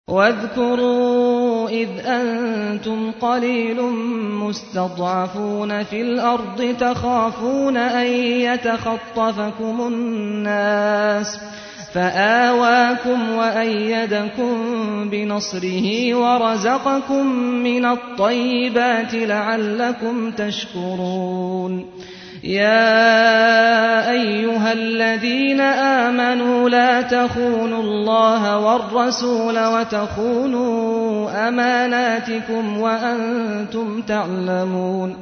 واذكروا إذ أنتم قليل مستضعفون في الأرض تخافون أن يتخطفكم الناس فآواكم وأيدكم بنصره ورزقكم من الطيبات لعلكم تشكرون يا أيها الذين آمنوا لا تخونوا الله والرسول وتخونوا أماناتكم وأنتم تعلمون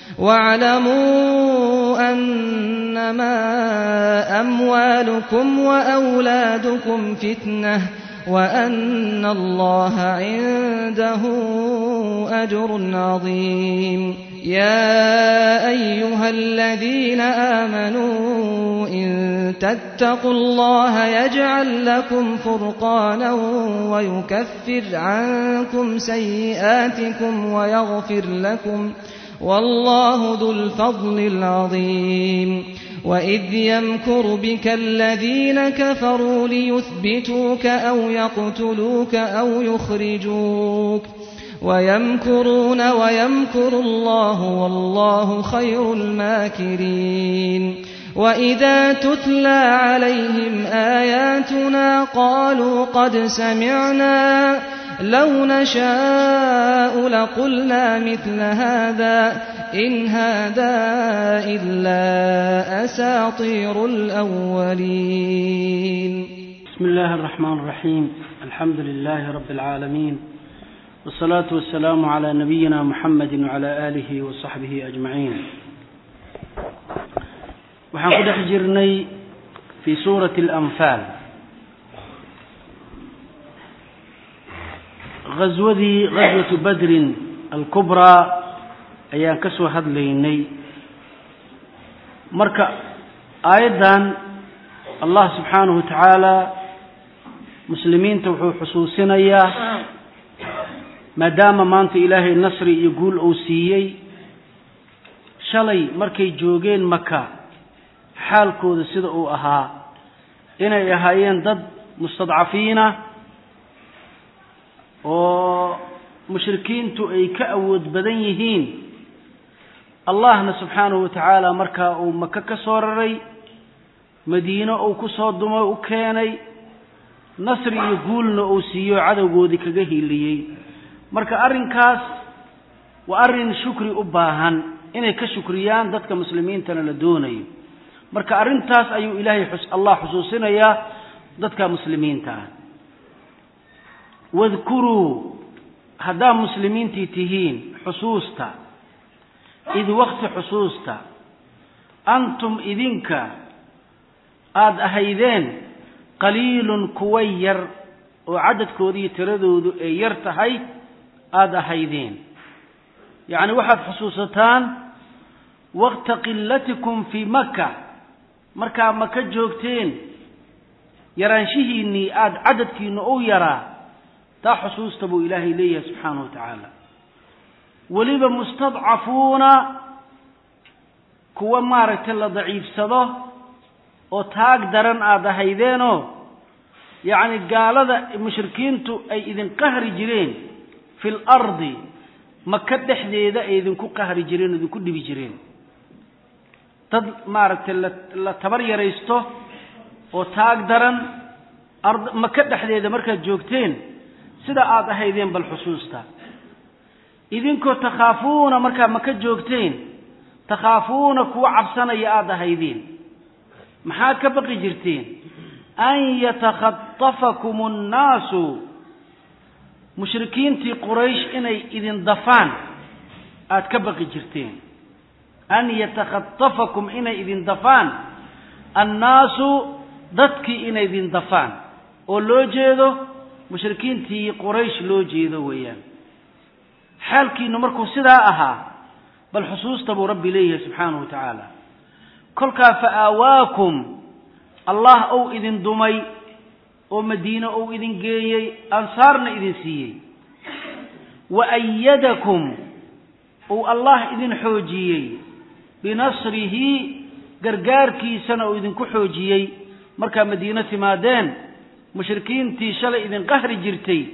واعلموا أنما أموالكم وأولادكم فتنة وأن الله عنده أجر عظيم يا أيها الذين آمنوا إن تتقوا الله يجعل لكم فرقانا ويكفر عنكم سيئاتكم ويغفر لكم والله ذو الفضل العظيم وإذ يمكر بك الذين كفروا ليثبتوك أو يقتلوك أو يخرجوك ويمكرون ويمكر الله والله خير الماكرين وإذا تتلى عليهم آياتنا قالوا قد سمعنا لو نشاء لقلنا مثل هذا إن هذا إلا أساطير الأولين بسم الله الرحمن الرحيم الحمد لله رب العالمين والصلاة والسلام على نبينا محمد وعلى آله وصحبه أجمعين waxaan ku dhex jirnay fii suurati alanfaal ghaswadii ghaswatu badrin alkubraa ayaan ka soo hadlaynay marka aayaddan allah subxaanahu wa tacaala muslimiinta wuxuu xusuusinayaa maadaama maanta ilaahay nasri iyo guul uu siiyey shalay markay joogeen maka xaalkooda sida uu ahaa inay ahaayeen dad mustadcafiina oo mushrikiintu ay ka awood badan yihiin allahna subxaanahu wa tacaala markaa uu maka ka soo raray madiino uu ku soo dumo u keenay nasri iyo guulna uu siiyo cadowgoodii kaga hiiliyey marka arrinkaas waa arrin shukri u baahan inay ka shukriyaan dadka muslimiintana la doonayo marka arrintaas ayuu ilaahay allah xusuusinayaa dadka muslimiinta ah wadkuruu haddaad muslimiintii tihiin xusuusta id wakti xusuusta antum idinka aada ahaydeen qaliilun kuwa yar oo cadadkoodiiyo tiradoodu ay yar tahay aada ahaydeen yacni waxaad xusuusataan wakta qilatikum fii maka markaa maka joogteen yaraanshihiinnii aada cadadkiina u yaraa taa xusuusta buu ilaahay leeyahay subxaanahu wa tacaala weliba mustadcafuuna kuwa maaragtay la daciifsado oo taag daran aada ahaydeenoo yacni gaalada mushrikiintu ay idin qahri jireen fi lardi maka dhexdeeda ay idinku qahri jireen o idinku dhibi jireen dad maaragtay la la tabar yaraysto oo taag daran ard maka dhexdeeda markaad joogteen sida aada ahaydeen bal xusuusta idinkoo takhaafuuna markaad maka joogteen takhaafuuna kuwa cabsanaya aada ahaydeen maxaad ka baqi jirteen an yatakhatafakum annaasu mushrikiintii quraysh inay idin dafaan aada ka baqi jirteen an yatakhatafakum inay idin dafaan annaasu dadkii inay idin dafaan oo loo jeedo mushrikiintii quraysh loo jeedo weeyaan xaalkiinu markuu sidaa ahaa bal xusuusta buu rabbi leeyahay subxaanahu wa tacaala kolkaa fa aawaakum allah ou idin dumay oo madiine ou idin geeyey ansaarna idin siiyey wa ayadakum uu allah idin xoojiyey binasrihi gargaarkiisana uu idinku xoojiyey markaa madiino timaadeen mushrikiintii shalay idin qahri jirtay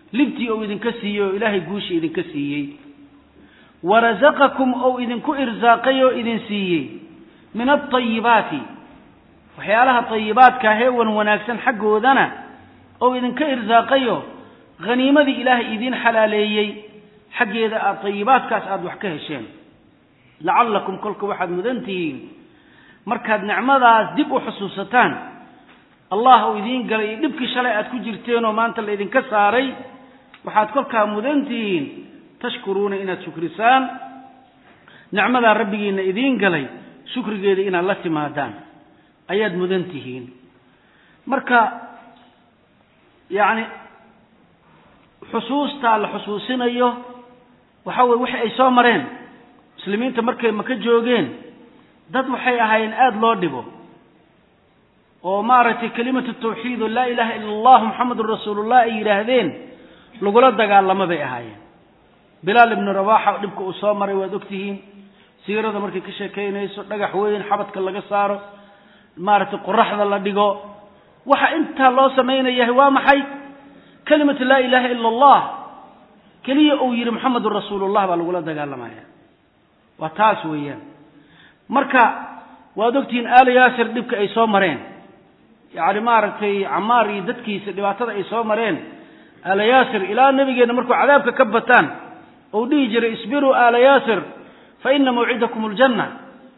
libtii ou idinka siiyey oo ilaahay guusha idinka siiyey warasaqakum ou idinku irsaaqay oo idin siiyey min alطayibaati waxyaalaha طayibaadka heewan wanaagsan xaggoodana ou idinka irsaaqayo haniimadii ilaahay idiin xalaaleeyey xaggeeda aad طayibaadkaas aada wax ka hesheen lacallakum kolka waxaad mudan tihiin markaad nicmadaas dib u xusuusataan allah uu idiin galay iyo dhibkii shalay aad ku jirteenoo maanta la idinka saaray waxaad kolkaa mudan tihiin tashkuruuna inaad shukrisaan nicmadaa rabbigiina idiin galay shukrigeeda inaad la timaadaan ayaad mudan tihiin marka yacni xusuustaa la xusuusinayo waxa weye wixii ay soo mareen muslimiinta markay maka joogeen dad waxay ahaayeen aada loo dhibo oo maaragtay kelimatu tawxiid oo laa ilaaha ila allah muxamedun rasuulullah ay yidhaahdeen lagula dagaalamo bay ahaayeen bilaal ibnu rabaxa dhibka uu soo maray waad ogtihiin siirada markay ka sheekaynayso dhagax weyn xabadka laga saaro maaragtay qoraxda la dhigo waxa intaa loo samaynayahay waa maxay kelimatu laa ilaaha ila allah keliya uu yidhi moxamedun rasuulullah baa lagula dagaalamaya waa taas weeyaan marka waad ogtihiin aala yaasir dhibka ay soo mareen yacni maaragtay camaar iyo dadkiisa dhibaatada ay soo mareen aala yaasir ilaa nebigeenna markuu cadaabka ka bataan ou dhihi jiray isbiruu aala yaasir fa ina mawcidakum aljanna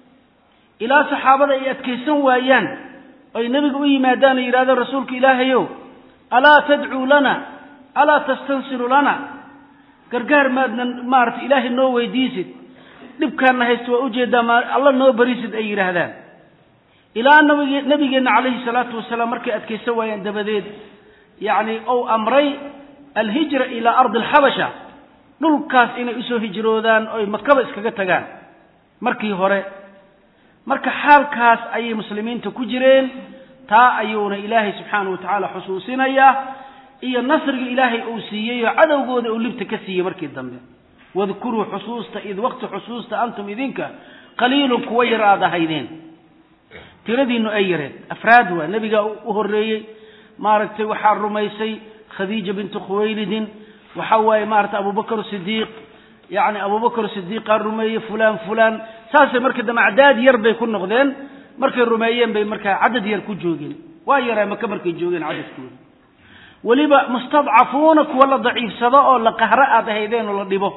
ilaa saxaabada ay adkaysan waayaan ay nebiga u yimaadaan oo yidhahdeen rasuulka ilaahayow alaa tadcuu lana alaa tastansiru lana gargaar maadnan maarata ilaahay noo weydiisid dhibkaana haysta waa ujeedaa ma alla noo barisid ay yidhaahdaan ilaa nabige nabigeenna calayhi salaatu wasalaam markay adkaysan waayeen dabadeed yacni ou amray alhijra ilaa ardi alxabasha dhulkaas inay usoo hijroodaan oy makaba iskaga tagaan markii hore marka xaalkaas ayay muslimiinta ku jireen taa ayuuna ilaahay subxaanahu wa tacaala xusuusinayaa iyo nasriga ilaahay uu siiyey oo cadowgooda uu libta ka siiyey markii dambe wadkuruu xusuusta id waqti xusuusta antum idinka qaliilun kuwa yar aad ahaydeen tiradiinu ay yareed afraad waa nebigaa u horreeyey maaragtay waxaa rumaysay khadiija bintu khuwaylidin waxa waaye maaragtay abubakar sidiiq yacni abubakar sidiiqaa rumeeyey fulaan fulaan saasay markii dambe acdaad yar bay ku noqdeen markay rumeeyeen bay markaa cadad yar ku joogeen waa yaraa maka markay joogeen cadadkooda weliba mustadcafuuna kuwa la daciifsado oo la qahro aad ahaydeen oo la dhibo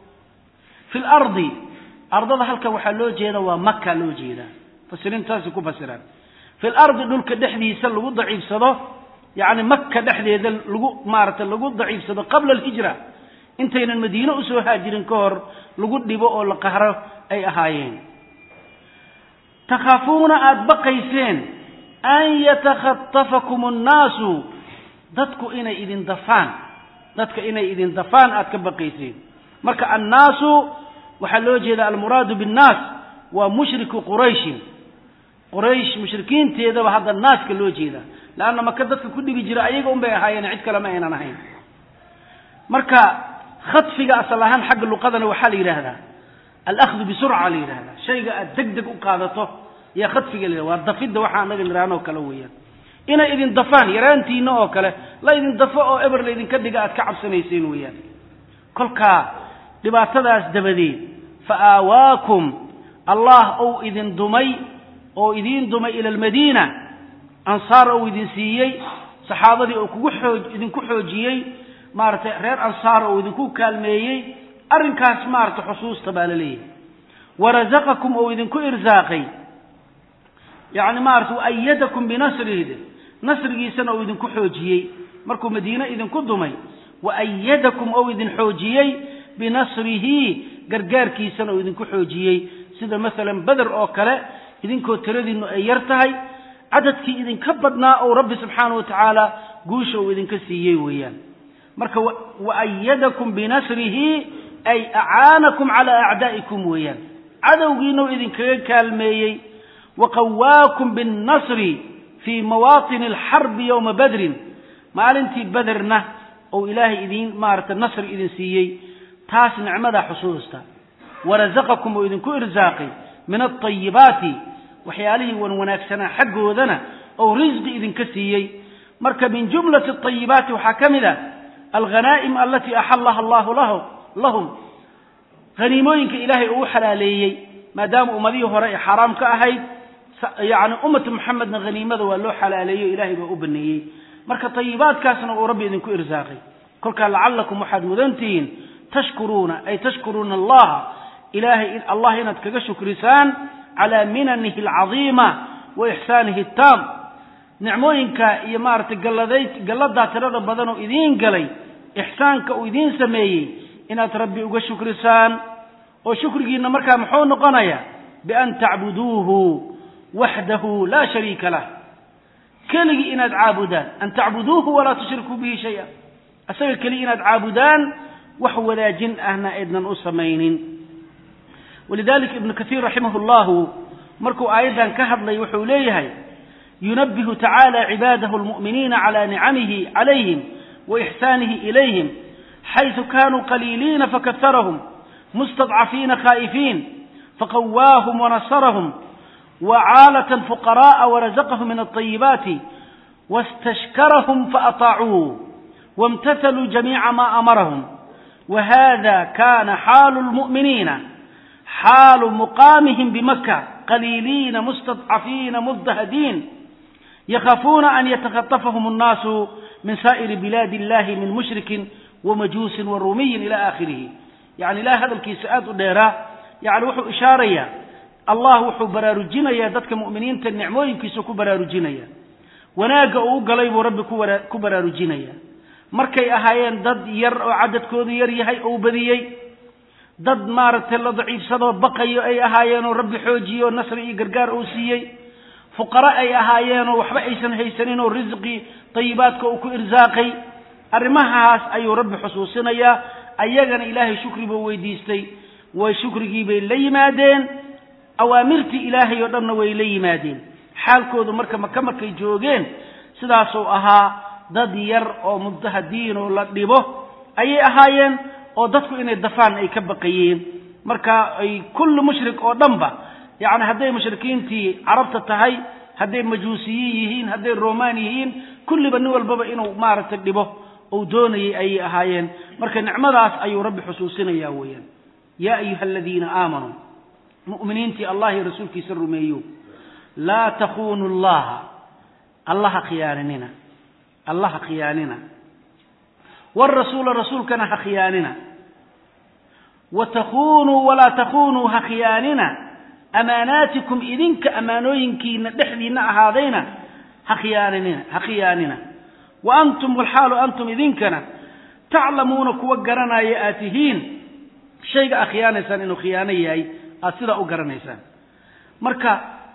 fi lardi ardada halkan waxaa loo jeeda waa maka loo jeedaa mufasiriintaasi ku fasiraan fi lardi dhulka dhexdiisa lagu daciifsado yacni maka dhexdeeda lagu maaragtay lagu daciifsado qabla alhijra intaynan madiine usoo haajirin ka hor lagu dhibo oo la qahro ay ahaayeen takhaafuuna aada baqayseen an yatakhatafakum annaasu dadku inay idin dafaan dadka inay idin dafaan aada ka baqayseen marka annaasu waxaa loo jeeda almuraadu binnaas waa mushriku qurayshin quraysh mushrikiinteedaba hadda naaska loo jeeda leanna maka dadka ku dhibi jira ayaga un bay ahaayeen cid kale ma aynan ahayn marka khadfiga asal ahaan xagga luqadana waxaa la yidhaahdaa alahdu bisurca la yidhahdaa shayga aad deg deg u qaadato yaa khadfiga la waa dafidda waxaa anaga niraanoo kale weeyaan inay idin dafaan yaraantiina oo kale la idin dafo oo eber la idinka dhiga aad ka cabsanayseen weeyaan kolkaa dhibaatadaas dabadeed fa aawaakum allah ou idin dumay oo idiin dumay ila almadiina ansaar ou idin siiyey saxaabadii oo kugu xooj idinku xoojiyey maaragtay reer ansaar oo idinku kaalmeeyey arrinkaas maaragtay xusuusta baa la leeyahay warasaqakum ou idinku irsaaqay yacni maaragtay waayadakum binasrihi nasrigiisana ou idinku xoojiyey markuu madiine idinku dumay waayadakum ou idin xoojiyey binasrihi gargaarkiisana ou idinku xoojiyey sida masalan beder oo kale idinkoo tiradiinnu ay yar tahay cadadkii idinka badnaa ou rabbi subxaanahu wa tacaala guusha uu idinka siiyey weeyaan marka waayadakum binasrihi ay acaanakum calaa acdaa'ikum weeyaan cadowgiinau idinkaga kaalmeeyey waqawaakum binnasri fii mawaatini alxarbi yowma badrin maalintii bederna ou ilaahay idiin maaragtay nasri idin siiyey taas nicmadaa xusuusta warasaqakum oo idinku irsaaqay min alطayibaati waxyaalihii wan wanaagsanaa xaggoodana ou risqi idinka siiyey marka min jumlati ayibaati waxaa ka mid a alghanaa'im alatii axallaha allahu lahum haniimooyinka ilaahay uu xalaaleeyey maadaama ummadihii hore ay xaaraam ka ahayd yani ummatu muxamedna haniimada waa loo xalaaleeyo ilahay baa u baneeyey marka tayibaadkaasna uu rabbi idinku irsaaqay kolkaa lacallakum waxaad mudantihiin tashkuruuna ay tashkuruuna allaha ilahay allah inaad kaga shukrisaan calaa minanihi alcadiima wa ixsaanihi taam nicmooyinka iyo maaragtay galladayd galladaa tirada badan oo idiin galay ixsaanka uu idiin sameeyey inaad rabbi uga shukrisaan oo shukrigiinna markaa muxuu noqonaya bian tacbuduuhu waxdahu laa shariika lah keligii inaad caabudaan an tacbuduuhu walaa tushrikuu bihi shaya isaga keliya inaad caabudaan wax wadaajin ahna aydnan u samaynin walidalika ibnu kaiir raximah llahu markuu aayaddan ka hadlay wuxuu leeyahay yunabihu tacaala cibaadahu lmu'miniina cala nicamihi calayhim wa ixsaanihi ilayhim xaysu kanuu qaliiliina fakaharahum mustadcafiina khaa'ifiin faqawaahum wanasarahum wacaalة fuqaraءa warazaqahum min الطayibaati wاstashkarahum faأطaacuu wاmtahaluu jamiica ma amarahum wahada kana xaalu اlmuؤminiina xaalu muqaamihim bimaka qaliiliina mustadcafiina mudahdiin yakhafuuna an yatakhطafahum الnaasu min saa'iri bilaadi اllahi min mushrikin wamajuusin waruumiyin ila akhirihi yani ilahay hadalkiisa aad u dheeraa yani wuxuu ishaaraya allah wuxuu baraarujinayaa dadka mu'miniinta nicmooyinkiisu ku baraarujinaya wanaagga uu u galay buu rabbi ku baraarujinaya markay ahaayeen dad yar oo cadadkoodu yar yahay ou badiyey dad maaragtay la daciifsadoo baqayo ay ahaayeenoo rabbi xoojiyo nasri iyo gargaar uu siiyey fuqaro ay ahaayeenoo waxba aysan haysanin oo risqii tayibaadka uu ku irsaaqay arrimahaas ayuu rabbi xusuusinayaa ayagana ilaahay shukri buu weydiistay way shukrigii bay la yimaadeen awaamirtii ilaahay oo dhanna way la yimaadeen xaalkoodu marka maka markay joogeen sidaasuu ahaa dad yar oo mudahadiin oo la dhibo ayay ahaayeen oo dadku inay dafaan ay ka baqayeen marka ay kulli mushrik oo dhanba yacni hadday mushrikiintii carabta tahay hadday majuusiyiin yihiin hadday romaan yihiin kulliba nin walbaba inuu maaragtay dhibo uu doonayay ayay ahaayeen marka nicmadaas ayuu rabbi xusuusinaya weeyaan yaa ayuha aladiina aamanuu mu'miniintii allah iyo rasuulkiisa rumeeyo laa takuunu llaha allaha khiyaaninina allaha khiyaanina wrasuula rasuulkana ha khiyaanina wa takunuu walaa takunuu ha khiyaanina amaanaatikum idinka ammaanooyinkiina dhexdiina ahaadayna ha khiyaaninina ha khiyaanina wa antum walxaalu antum idinkana taclamuuna kuwa garanaya aad tihiin shayga aad khiyaanaysaan inuu khiyaano yahay aada sidaa u garanaysaan marka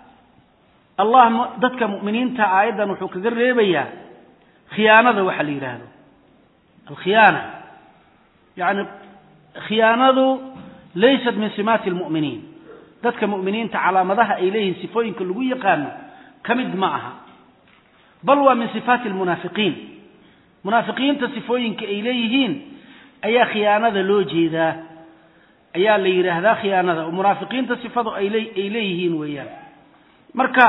allah dadka mu'miniinta aayaddan wuxuu kaga reebayaa khiyaanada waxa la yidhaahdo alkhiyaana yani khiyaanadu laysat min simaati lmu'miniin dadka mu'miniinta calaamadaha ay leeyihiin sifooyinka lagu yaqaano ka mid ma aha bal waa min sifaati almunaafiqiin munaafiqiinta sifooyinka ay leeyihiin ayaa khiyaanada loo jeedaa ayaa la yidhaahdaa khiyaanada oo munaafiqiinta sifadu ay leeyihiin weeyaan marka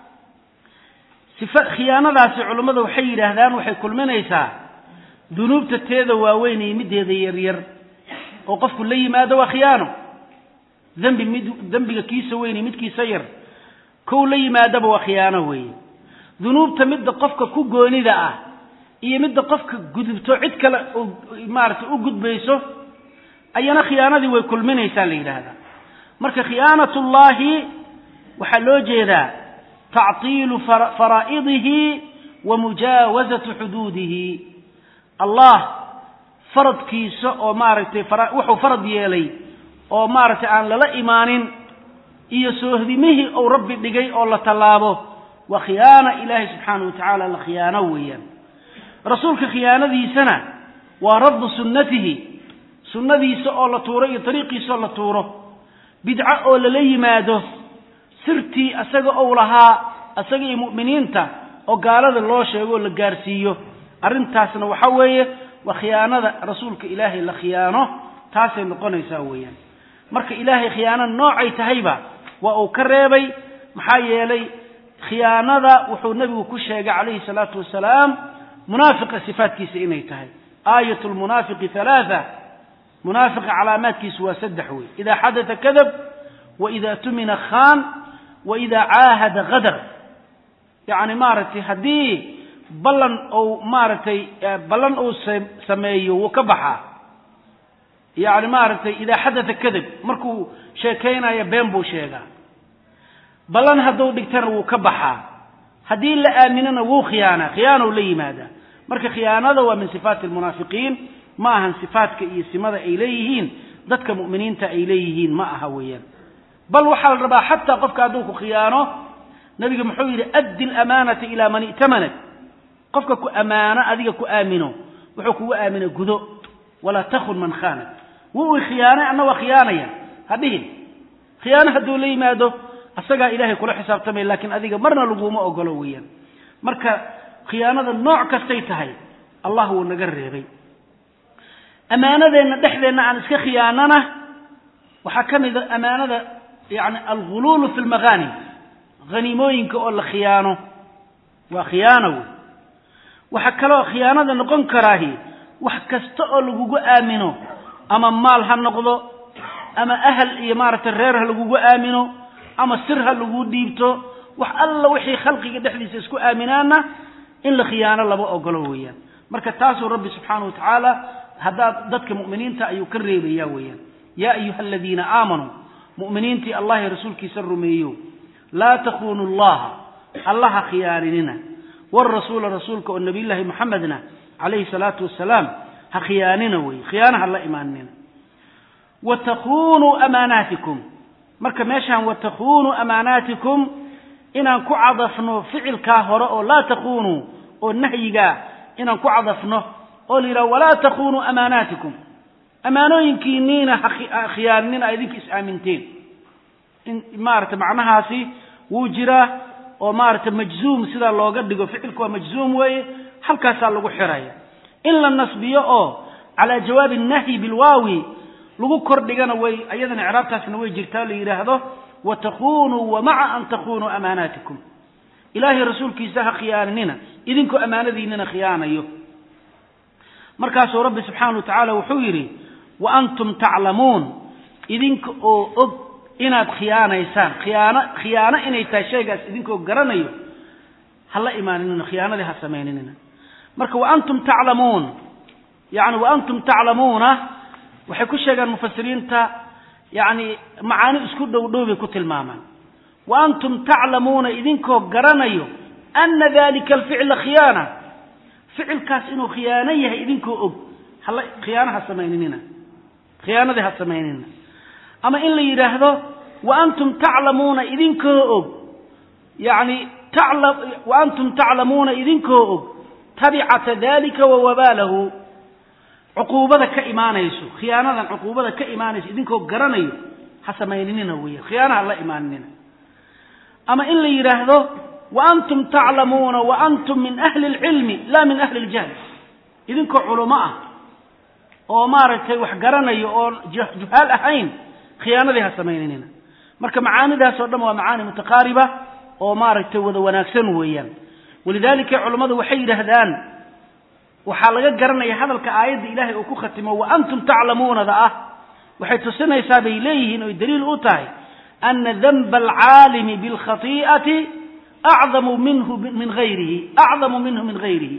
khiyaanadaasi culummadu waxay yidhaahdaan waxay kulminaysaa dunuubta teeda waaweyn iyo middeeda yaryar oo qofku la yimaado waa khiyaano dembi mid dembiga kiisa weyn iyo midkiisa yar kow la yimaadaba waa khiyaano weeye dunuubta midda qofka ku goonida ah iyo midda qofka gudubto cid kale maaragtay u gudbayso ayana khiyaanadii way kulminaysaa la yidhaahdaa marka khiyaanatullaahi waxaa loo jeedaa tactiilu faraa'idihi wa mujaawazatu xuduudihi allah faradkiisa oo maaragtay wuxuu farad yeelay oo maaragtay aan lala imaanin iyo soohdimihii uu rabbi dhigay oo la tallaabo waa khiyaana ilaahay subxaanahu wa tacaala la khiyaano weeyaan rasuulka khiyaanadiisana waa raddu sunnatihi sunnadiisa oo la tuuro iyo dariiqiisa oo la tuuro bidco oo lala yimaado sirtii isaga ou lahaa isaga iyo mu'miniinta oo gaalada loo sheego oo la gaarsiiyo arrintaasna waxa weeye waa khiyaanada rasuulka ilaahay la khiyaano taasay noqonaysaa weeyaan marka ilaahay khiyaano noocay tahayba waa uu ka reebay maxaa yeelay khiyaanada wuxuu nebigu ku sheegay calayhi salaatu wasalaam munaafiqa sifaatkiisa inay tahay aayat lmunaafiqi halaatha munaafiqa calaamaadkiisu waa saddex wey idaa xadata kadab wa idaa tumina khaan wa idaa caahada kadar yacni maaragtay haddii ballan ou maaragtay ballan uu sameeyo wuu ka baxaa yacni maaragtay idaa xadata kadab markuu sheekaynayo been buu sheegaa ballan hadduu dhigtana wuu ka baxaa haddii la aaminana wuu khiyaanaa khiyaanow la yimaadaa marka khiyaanada waa min sifaati almunaafiqiin ma ahan sifaatka iyo simada ay leeyihiin dadka mu'miniinta ay leeyihiin ma aha weeyaan bal waxaa la rabaa xataa qofka hadduu ku khiyaano nabiga muxuu yidhi addi alamaanata ilaa man i'tamanat qofka ku ammaano adiga ku aamino wuxuu kugu aamina gudo walaa takun man khaanat wuu i khiyaanay anna waa khiyaanaya ha dhihin khiyaano hadduu la yimaado asagaa ilaahay kula xisaabtamaya laakiin adiga marna laguma ogolo weeyaan marka khiyaanada nooc kastay tahay allah wuu naga reebay ammaanadeenna dhexdeenna aan iska khiyaanana waxaa ka mid a ammaanada yani alguluulu fi lmaghanim haniimooyinka oo la khiyaano waa khiyaano wey waxaa kaloo khiyaanada noqon karaahi wax kasta oo lagugu aamino ama maal ha noqdo ama ahal iyo maaragtay reer ha lagugu aamino ama sir ha lagu dhiibto wax alla wixii khalqiga dhexdiisa isku aaminaana in la khiyaano lama ogolo weeyaan marka taasuu rabbi subxaana wa tacaala haddaad dadka mu'miniinta ayuu ka reebaya weeyaan yaa ayuha aladiina aamanuu mu'miniintii allah iyo rasuulkiisa rumeeyo laa takunuu allaha allaha khiyaaninina warasuula rasuulka oo nabiyullaahi moxamedna calayhi salaatu wasalaam ha khiyaanina weeye khiyaana ha la imaaninina wa takunuu amaanaatikum marka meeshaan wa takunuu amaanaatikum inaan ku cadafno ficilkaa hore oo laa takunuu oo nahyigaa inaan ku cadafno oo la yidhaha walaa takunuu amaanaatikum ammaanooyinkiiniina ha khiyaaninina a idinka is-aaminteen in maarata macnahaasi wuu jiraa oo maarata majzuum sidaa looga dhigo ficilku waa majzuum weeye halkaasaa lagu xiraya in la nasbiyo oo calaa jawaabi nahyi bilwaawi lagu kor dhigana way iyadana icraabtaasna way jirtaa la yidhaahdo wa takunuu wa maca an takunuu amaanaatikum ilaahay rasuulkiisa ha khiyaaninina idinkoo ammaanadiinina khiyaanayo markaasuu rabbi subxaana wa tacaala wuxuu yidhi wa antum taclamuun idinka oo og inaad khiyaanaysaan khiyaano khiyaano inay tahay shaygaas idinkoo garanayo ha la imaaninina khiyaanadii ha samayninina marka wa antum taclamuun yani wa antum taclamuuna waxay ku sheegaan mufasiriinta yani macaani isku dhow dhow bay ku tilmaamaan wa antum taclamuuna idinkoo garanayo ana dalika alficla khiyaana ficilkaas inuu khiyaano yahay idinkoo og hala khiyaano ha samayninina khiyaanadii ha samaynina ama in la yidhaahdo wa antum taclamuuna idinkoo og yani tala wa antum taclamuuna idinkoo og tabicata dalika wa wabaalahu cuquubada ka imaanayso khiyaanadan cuquubada ka imaanayso idinkoo garanayo ha samayninina weya khiyaana ha la imaaninina ama in la yidhaahdo wa antum taclamuuna wa antum min ahli اlcilmi la min ahli اljahl idinkoo culumo ah oo maaragtay wax garanayo oo juhaal ahayn khiyaanadii ha samayninina marka macaanidaas oo dhan waa macaani mutaqaariba oo maaragtay wada wanaagsan weeyaan walidalika culummadu waxay yidhaahdaan waxaa laga garanaya hadalka aayadda ilaahay uu ku khatimo wa antum taclamuunada ah waxay tusinaysaa bay leeyihiin oy daliil u tahay ana danba alcaalimi bilkhati'ati acdamu minhu min hayrihi acdamu minhu min hayrihi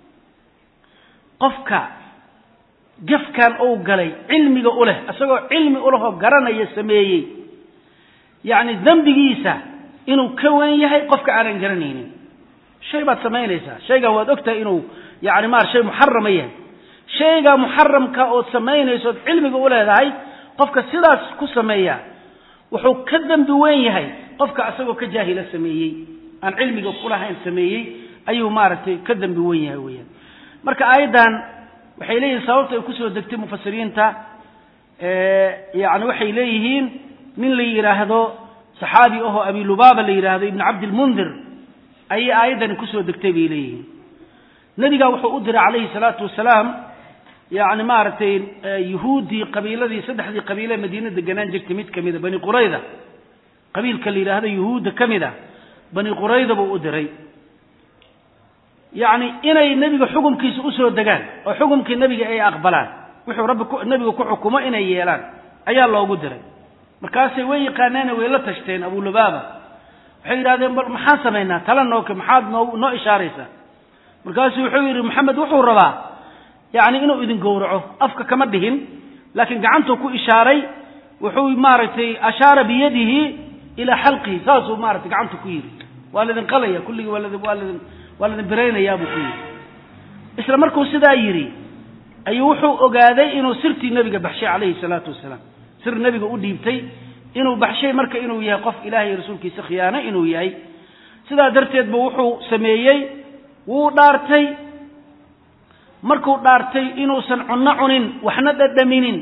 qofka gafkan uu galay cilmiga u leh isagoo cilmi u lehoo garanaya sameeyey yacni dembigiisa inuu ka wen yahay qofka aanan garanaynin shay baad samaynaysaa shaygan waad ogtahay inuu yani maar shay muxarama yahay shaygaa muxaramka ood samaynayso ood cilmiga u leedahay qofka sidaas ku sameeya wuxuu ka dembi weyn yahay qofka isagoo ka jaahila sameeyey aan cilmiga kulahayn sameeyey ayuu maaragtay ka dembi weyn yahay weyaan marka aayaddan waxay leeyihin sababta ay kusoo degtay mufasiriinta yani waxay leeyihiin nin la yidhaahdo saxaabi ahoo abi lubaaba la yidhaahdo ibn cabdilmundir ayay aayaddani kusoo degtay bay leeyihiin nebigaa wuxuu u diray calayhi salaatu wasalaam yani maaragtay yuhuuddii qabiiladii saddexdii qabiile madiina deganaan jirtay mid kamida bani qurayda qabiilka la yidhaahdo yuhuudda ka mid a bani qurayda buu u diray yacni inay nebiga xukumkiisa usoo degaan oo xukumkii nebiga ay aqbalaan wuxuu rabbi nebiga ku xukumo inay yeelaan ayaa loogu diray markaasay way yaqaaneene way la tashteen abulubaaba waxay yidhahdeen bal maxaan samaynaa tala nooke maxaad noo noo ishaaraysaa markaasuu wuxuu yidhi maxamed wuxuu rabaa yacni inuu idin gowraco afka kama dhihin laakiin gacantuu ku ishaaray wuxuu maaragtay ashaara biyadihi ilaa xalqihi saasuu maratay gacanta ku yidhi waa laidin qalaya kulligii waa ladin waa ladin waa ladin biraynayaa buu ku yidhi isla markuu sidaa yidhi ayuu wuxuu ogaaday inuu sirtii nebiga baxshay calayhi salaatu wasalaam sir nebiga u dhiibtay inuu baxshay marka inuu yahay qof ilahay iyo rasuulkiisa khiyaano inuu yahay sidaa darteed bu wuxuu sameeyey wuu dhaartay markuu dhaartay inuusan cunno cunin waxna dhadhaminin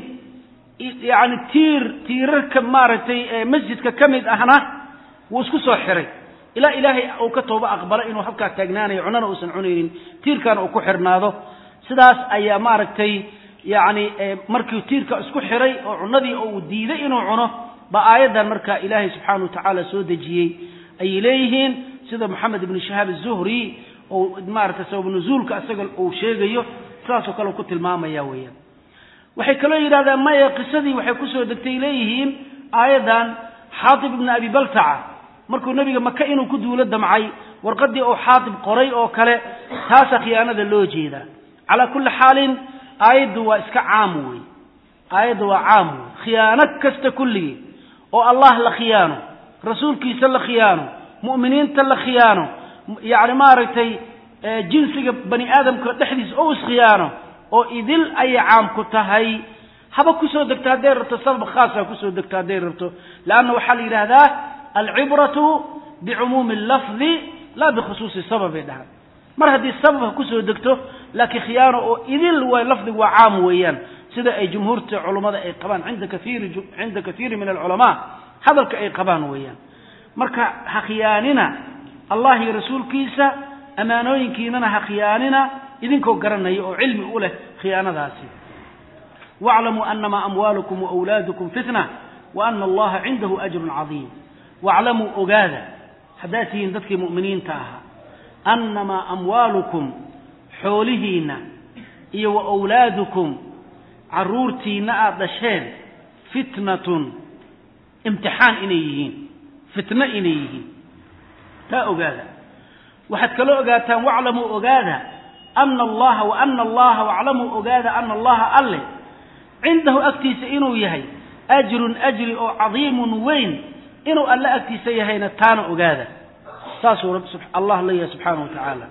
yacni tiir tiirarka maaragtay ee masjidka ka mid ahna wuu isku soo xiray ilaa ilaahay uu ka tooba aqbalo inuu halkaa taagnaanayo cunnana uusan cunaynin tiirkaana uu ku xirnaado sidaas ayaa maaragtay yacni markii tiirka isku xiray oo cunnadii uu diiday inuu cuno ba aayaddan markaa ilaahay subxaana wa tacaala soo dejiyey ayay leeyihiin sida moxamed ibnu shahaab azuhri oo maaragtay sabab nuzuulka isaga uu sheegayo sidaasoo kale ku tilmaamaya weeyaan waxay kaloo yidhahdaan maya qisadii waxay kusoo degtay leeyihiin aayaddan xaatib ibnu abi baltaca markuu nebiga maka inuu ku duulo damcay warqadii uu xaatib qoray oo kale taasaa khiyaanada loo jeedaa calaa kulli xaalin aayaddu waa iska caam wey aayadda waa caam wey khiyaano kasta kulligii oo allah la khiyaano rasuulkiisa la khiyaano mu'miniinta la khiyaano yacni maaragtay jinsiga bani aadamka dhexdiisa oo iskhiyaano oo idil ayay caam ku tahay haba kusoo degto hadday rabto sabab khaasa kusoo degto hadday rabto leanna waxaa la yidhaahdaa alcibratu bicumuumi allafdi laa bikhusuusi sababay dhahan mar haddii sabab ha kusoo degto laakiin khiyaano oo idil way lafdigu waa caam weeyaan sida ay jumhuurta culummada ay qabaan inda kaiiri cinda kaiiri min alculamaa hadalka ay qabaan weeyaan marka ha khiyaanina allah iyo rasuulkiisa ammaanooyinkiinana ha khiyaanina idinkoo garanaya oo cilmi u leh khiyaanadaasi waclamuu anama amwaalukum waawlaadukum fitna wa ana allaha cindahu ajrun cadiim waclamuu ogaada haddaad tihiin dadkii mu'miniinta ahaa annamaa amwaalukum xoolihiinna iyo wa awlaadukum carruurtiinna aada dhasheen fitnatun imtixaan inay yihiin fitno inay yihiin taa ogaada waxaad kaloo ogaataan waclamuu ogaada ana allaha wa ana allaha waclamuu ogaada ana allaha alle cindahu agtiisa inuu yahay ajrun ajri oo cadiimun weyn inuu alle agtiisa yahayna taana ogaada saasuu allah leeyahay subxaana wa tacaala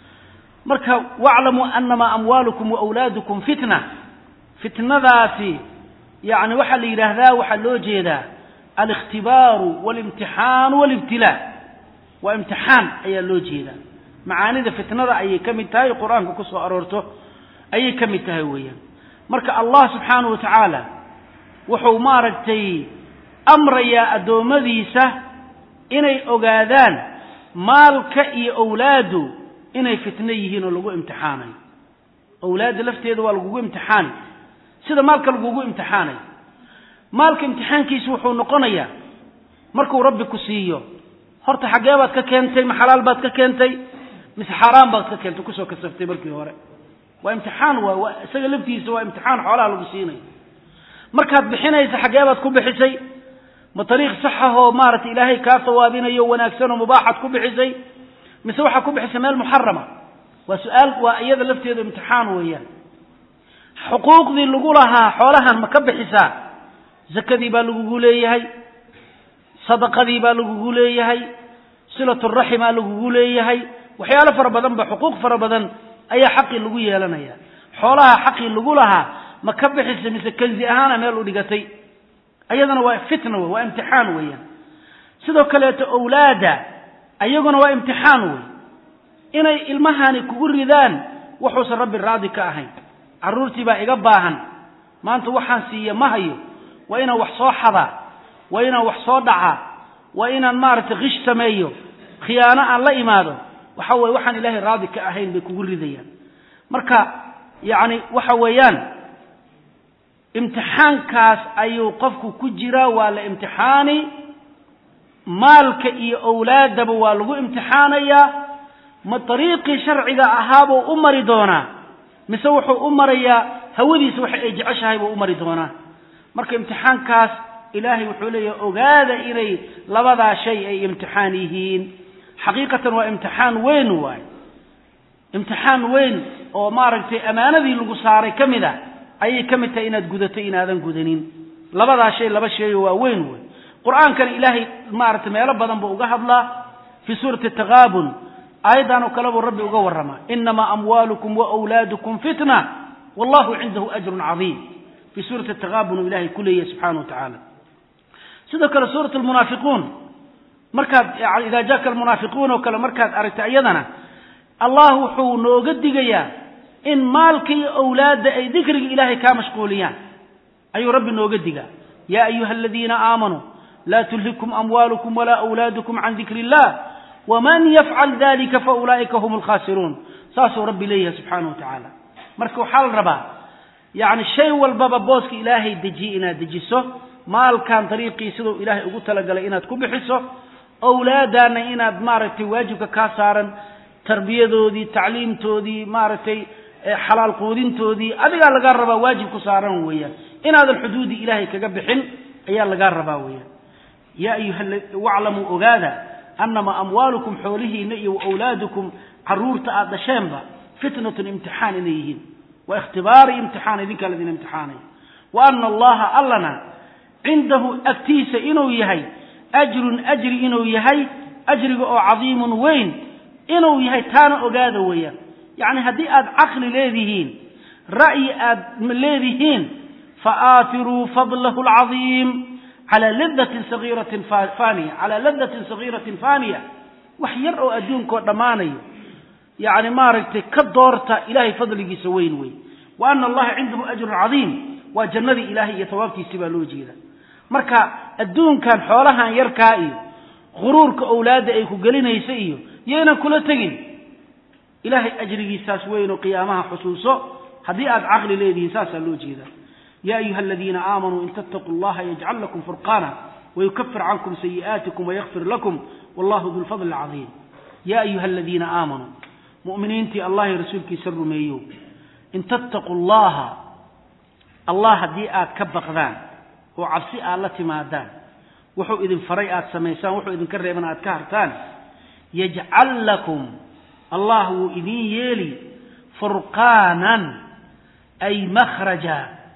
marka waclamuu anamaa amwaalukum waawlaadukum fitna fitnadaasi yani waxaa la yidhaahdaa waxaa loo jeedaa alikhtibaaru walimtixaanu walibtilaa waa imtixaan ayaa loo jeedaa macaanida fitnada ayay ka mid tahay qur-aanka ku soo aroorto ayay ka mid tahay weeyaan marka allah subxaana wa tacaala wuxuu maaragtay amrayaa addoommadiisa inay ogaadaan maalka iyo owlaadu inay fitno yihiin oo lagu imtixaanayo owlaadda lafteeda waa lagugu imtixaani sida maalka lagugu imtixaanayo maalka imtixaankiisa wuxuu noqonayaa markuu rabbi ku siiyo horta xaggee baad ka keentay ma xalaal baad ka keentay mise xaaraan baad ka keentay kusoo kasaftay markii hore waa imtixaan waay waa isaga laftiisa waa imtixaan xoolaha lagu siinayo markaad bixinaysa xaggee baad ku bixisay ma ariiq saxahoo maaragtay ilaahay kaa sawaabinayo wanaagsanoo mubaaxaad ku bixisay mise waxaad ku bixisay meel muxarama waa su-aal waa iyada lafteedu imtixaan weeyaan xuquuqdii lagu lahaa xoolahan ma ka bixisaa zakadii baa lagugu leeyahay sadaqadii baa lagugu leeyahay silaturaximaa lagugu leeyahay waxyaalo fara badan ba xuquuq fara badan ayaa xaqii lagu yeelanaya xoolaha xaqii lagu lahaa ma ka bixisa mise kanzi ahaana meel u dhigatay ayadana waa fitna wey waa imtixaan weeyaan sidoo kaleeto owlaada ayaguna waa imtixaan wey inay ilmahani kugu ridaan wuxuusan rabbi raadi ka ahayn carruurtii baa iga baahan maanta waxaan siiya ma hayo waa inaan wax soo xadaa waa inaan wax soo dhacaa waa inaan maaragtay kish sameeyo khiyaano aan la imaado waxa weye waxaan ilaahay raadi ka ahayn bay kugu ridayaan marka yacni waxa weeyaan imtixaankaas ayuu qofku ku jiraa waa la imtixaani maalka iyo owlaadaba waa lagu imtixaanayaa ma dariiqii sharciga ahaabuu u mari doonaa mise wuxuu u marayaa hawadiisa waxa ay jeceshahay buu u mari doonaa marka imtixaankaas ilaahay wuxuu leeyahay ogaada inay labadaa shay ay imtixaan yihiin xaqiiqatan waa imtixaan weyn waay imtixaan weyn oo maaragtay ammaanadii lagu saaray ka mid a ayay ka mid tahay inaad gudato inaadan gudanin labadaa shay laba sheeyo waa weyn wey qur-aankana ilaahay maaragtay meelo badan buu uga hadlaa fii suurati takaabun aayaddan oo kale buu rabbi uga warramaa inamaa amwaalukum waawlaadukum fitna wallahu cindahu ajrun cadiim fii suurati takaabun uu ilahay ku leeyahay subxana wa tacaala sidoo kale suurat almunaafiquun markaad idaa jaaka almunaafiquun oo kale markaad aragta iyadana allah wuxuu nooga digayaa in maalka iyo owlaadda ay dikriga ilaahay kaa mashquuliyaan ayuu rabbi nooga digaa yaa ayuha aladiina aamanuu laa tulhikum amwaalukum walaa awlaadukum can dikri illah waman yafcal dalika faulaa'ika hum alkhaasiruun saasuu rabbi leeyahay subxaana wa tacaala marka waxaa la rabaa yacni shay walbaba booska ilaahay dejiye inaad dejiso maalkan dariiqii siduu ilaahay ugu talagalay inaad ku bixiso owlaadaana inaad maaragtay waajibka kaa saaran tarbiyadoodii tacliimtoodii maaragtay xalaal quudintoodii adigaa lagaa rabaa waajib ku saaran weeyaan inaadan xuduudi ilaahay kaga bixin ayaa lagaa rabaa weeyaan yaa ayuha waclamuu ogaada annamaa amwaalukum xoolihiina iyo waawlaadukum caruurta aad dhasheenba fitnatun imtixaan inay yihiin waa ikhtibaari imtixaan idinkaa ladin imtixaanay wa ana allaha allana cindahu agtiisa inuu yahay ajrun ajri inuu yahay ajriga oo cadiimun weyn inuu yahay taana ogaada weeyaan yacni haddii aad caqli leedihiin ra'yi aad leedihiin faaatiruu fadlahu alcadiim calaa ladatin sagiiratin faaniya calaa ladatin sagiiratin faaniya wax yar oo adduunkao dhammaanayo yacni maaragtay ka doorta ilaahay fadligiisa weyn wey wa ana allaha cindahu ajrun cadiim waa jannadii ilaahay iyo tawaabtiisii baa loo jeeda marka adduunkan xoolahan yarkaa iyo khuruurka owlaadda ay ku gelinaysa iyo yaynan kula tegin ilaahay ajrigiisaas weynoo qiyaamaha xusuuso haddii aad caqli leedihiin saasaa loo jeeda ya ayuha aladiina aamanuu in tattaquu llaha yajcal lakum furqaana wayukafir cankum sayi'aatikum wayakfir lakum wallahu du lfadli alcadiim ya ayuha aladiina aamanuu mu'miniintii allah iyo rasuulkiisa rumeeyo in tattaquu llaha allah haddii aad ka baqdaan oo cabsi aad la timaadaan wuxuu idin faray aad samaysaan wuxuu idinka reeban aad ka hartaan yajcal lakum allah wuu idin yeeli furqaanan ay makhraja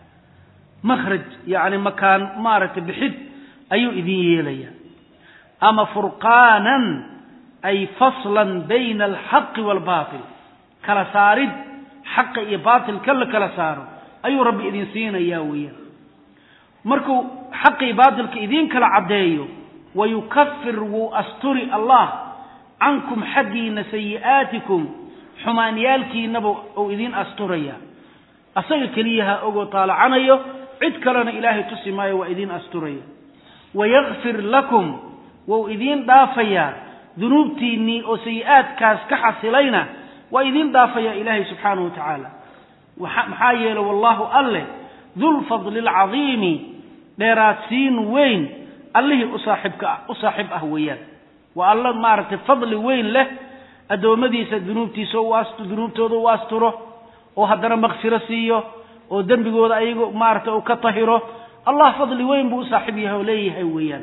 makhraj yacni makaan maaragtay bixid ayuu idin yeelaya ama furqaanan ay faslan bayna alxaqi waalbaatil kala saarid xaqa iyo baatilka la kala saaro ayuu rabbi idin siinayaa weeyaan markuu xaqii baatilka idiin kala caddeeyo wayukafir wuu asturi allah cankum xaggiina sayi'aatikum xumaanyaalkiinaba uu idiin asturaya asaga keliyaha ogoo taalacanayo cid kalena ilaahay tusi maayo waa idiin asturaya wayakfir lakum wou idiin dhaafayaa dunuubtiinnii oo sayi'aadkaas ka xasilayna waa idiin dhaafayaa ilaahay subxaanahu wa tacaala maxaa yeelay wallahu alleh dulfadli alcadiimi dheeraadsiin weyn allihii u saaxiibka u saaxiib ah weeyaan waa alla maaragtay fadli weyn leh addoommadiisa dunuubtiisa dunuubtooda u asturo oo haddana makfiro siiyo oo dembigooda ayago maaragtay uu ka tahiro allah fadli weyn buu u saaxiib yahay oo leeyahay weeyaan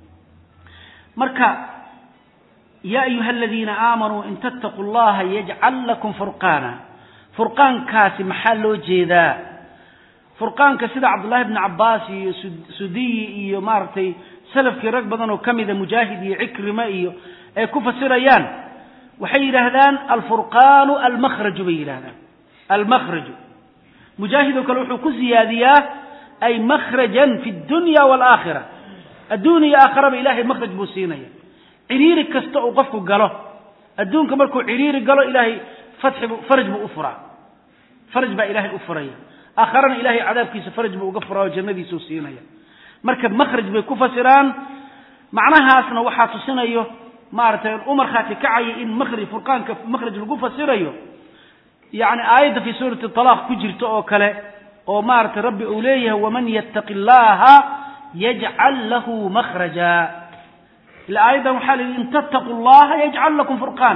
marka yaa ayuha aladiina aamanuu in tattaquu llaha yajcal lakum furqaana furqaankaasi maxaa loo jeedaa furqaanka sida cabdullahi bni cabbaas iyo sudiyi iyo maaragtay salafkii rag badan oo ka mida mujaahid iyo cikrima iyo ay ku fasirayaan waxay yidhaahdaan alfurqaanu almakhraju bay yidhahdaan almakhraju mujaahid oo kale wuxuu ku siyaadiyaa ay makhrajan fi dunya waalaakhira adduun iyo aakhiraba ilaahay makhraj buu siinaya ciriiri kasta uu qofku galo adduunka markuu ciriiri galo ilaahay fatxibu faraj buu u furaa faraj baa ilaahay u furaya aakharana ilaahay cadaabkiisa faraj buu uga furaa oo jannadiisuu siinaya marka makhraj bay ku fasiraan macnahaasna waxaa tusinayo maaragtay u markhaati kacaya in makhraj furqaanka makhraj lagu fasirayo yacni aayadda fii suurati talaaq ku jirta oo kale oo maaragtay rabbi uu leeyahay waman yattaqi llaha yajcal lahu makhraja ila aayaddan waxaa la yidhi in tattaquu llaha yajcal lakum furqaana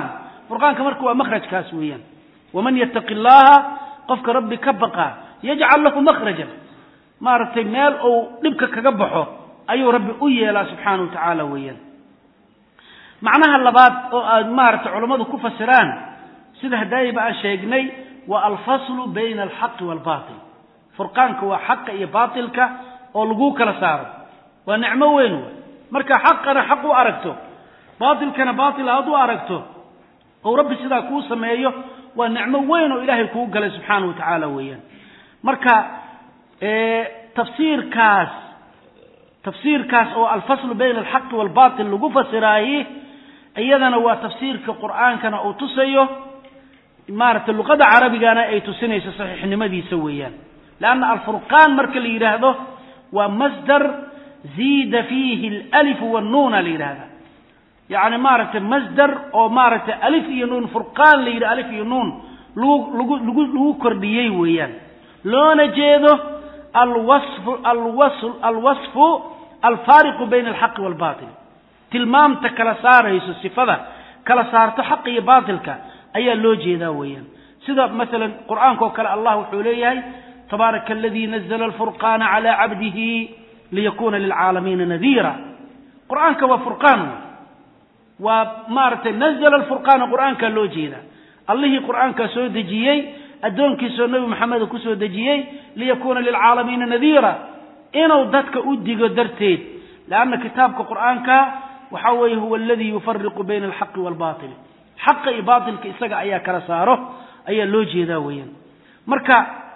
furqaanka marka waa makhrajkaas weeyaan waman yattaqi llaha qofka rabbi ka baqa yajcal lahu makhrajan maaragtay meel uu dhibka kaga baxo ayuu rabbi u yeelaa subxaana wa tacaala weeyaan macnaha labaad oo aad maaragtay culammadu ku fasiraan sida hadaayiba aan sheegnay waa alfaslu bayna alxaqi waalbatil furqaanka waa xaqa iyo baatilka oo laguu kala saaro waa nicmo weyn w marka xaqana xaq u aragto baatilkana baatil aad u aragto ou rabbi sidaa kuu sameeyo waa nicmo weyn oo ilaahay kuu galay subxaana wa tacaala weeyaan marka tafsiirkaas tafsiirkaas oo alfaslu bayna alxaqi waalbatil lagu fasiraayi iyadana waa tafsiirka qur'aankana uu tusayo maaragtay luqada carabigana ay tusinayso saxiixnimadiisa weeyaan leanna alfurqaan marka la yidhaahdo waa masdar ziida fiihi alalifu wannuuna la yidhahda yacni maaragtay masdar oo maaragtay alif iyo nuun furqaan la yidhi alif iyo nuun lagu lagu lagu lagu kordhiyey weeyaan loona jeedo alwasfu alwas alwasfu alfaariqu bayna alxaqi waalbatil tilmaamta kala saarayso sifada kala saarto xaqa iyo baatilka ayaa loo jeedaa weeyaan sida masalan qur'aanka oo kale allah wuxuu leeyahay tabaaraka aladii nazla alfurqaana calaa cabdihi liyakuna lilcaalamiina nadiira qur'aanka waa furqaan wey waa maaragtay nazla alfurqaana qur'aankaa loo jeedaa allihii qur'aankaa soo dejiyey addoonkiisoo nebi maxameda kusoo dejiyey liyakuuna lilcaalamiina nadiira inuu dadka u digo darteed leanna kitaabka qur'aanka waxa weeye huwa aladii yufariqu bayna alxaqi waalbatil xaqa iyo baatilka isaga ayaa kala saaro ayaa loo jeedaa weeyaan marka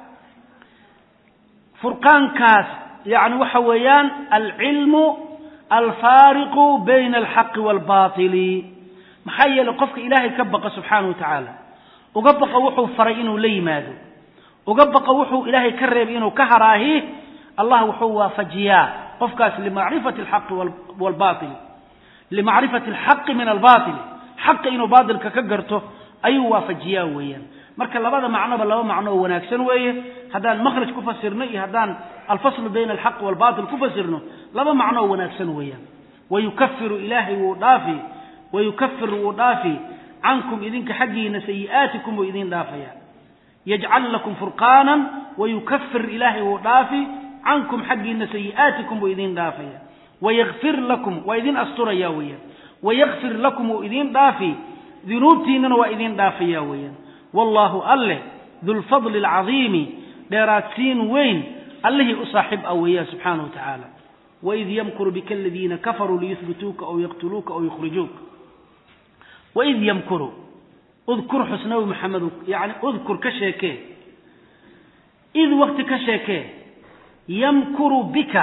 furqaankaas yani waxa weeyaan alcilmu alfaariqu bayna alxaqi waalbatili maxaa yeelay qofka ilaahay ka baqa subxaana wa tacaala uga baqa wuxuu faray inuu la yimaado uga baqa wuxuu ilaahay ka reebay inuu ka haraahi allah wuxuu waafajiyaa qofkaas limacrifati alxaqi waalbatil limacrifati alxaqi min albatil xaqa inuu baatilka ka garto ayuu waafajiyaa weeyaan marka labada macnoba laba macno oo wanaagsan weeye haddaan makhraj ku fasirno iyo haddaan alfaslu bayna alxaqi waalbatil ku fasirno laba macno oo wanaagsan weeyaan wayukafiru ilaahay wuu dhaafi wayukafir wuu dhaafi cankum idinka xaggiina sayi'aatikum wuu idin dhaafaya yajcal lakum furqaanan wayukafir ilaahay wuu dhaafi cankum xaggiina sayi'aatikum wuu idin dhaafaya wayakfir lakum waa idin asturaya weeyaan wayakfir lakum wuu idin dhaafi dunuubtiinnana waa idin dhaafaya weeyaan wallaahu alleh dulfadli alcadiimi dheeraadsiin weyn allihii u saaxib ah weeyaan subxaana wa tacaala waid yamkuru bika aladiina kafaruu liyuhbituuka aw yaqtuluuka aw yukhrijuuka waid yamkuru udkur xus nabi maxamedu yani udkur ka sheekee id wakti ka sheekee yamkuru bika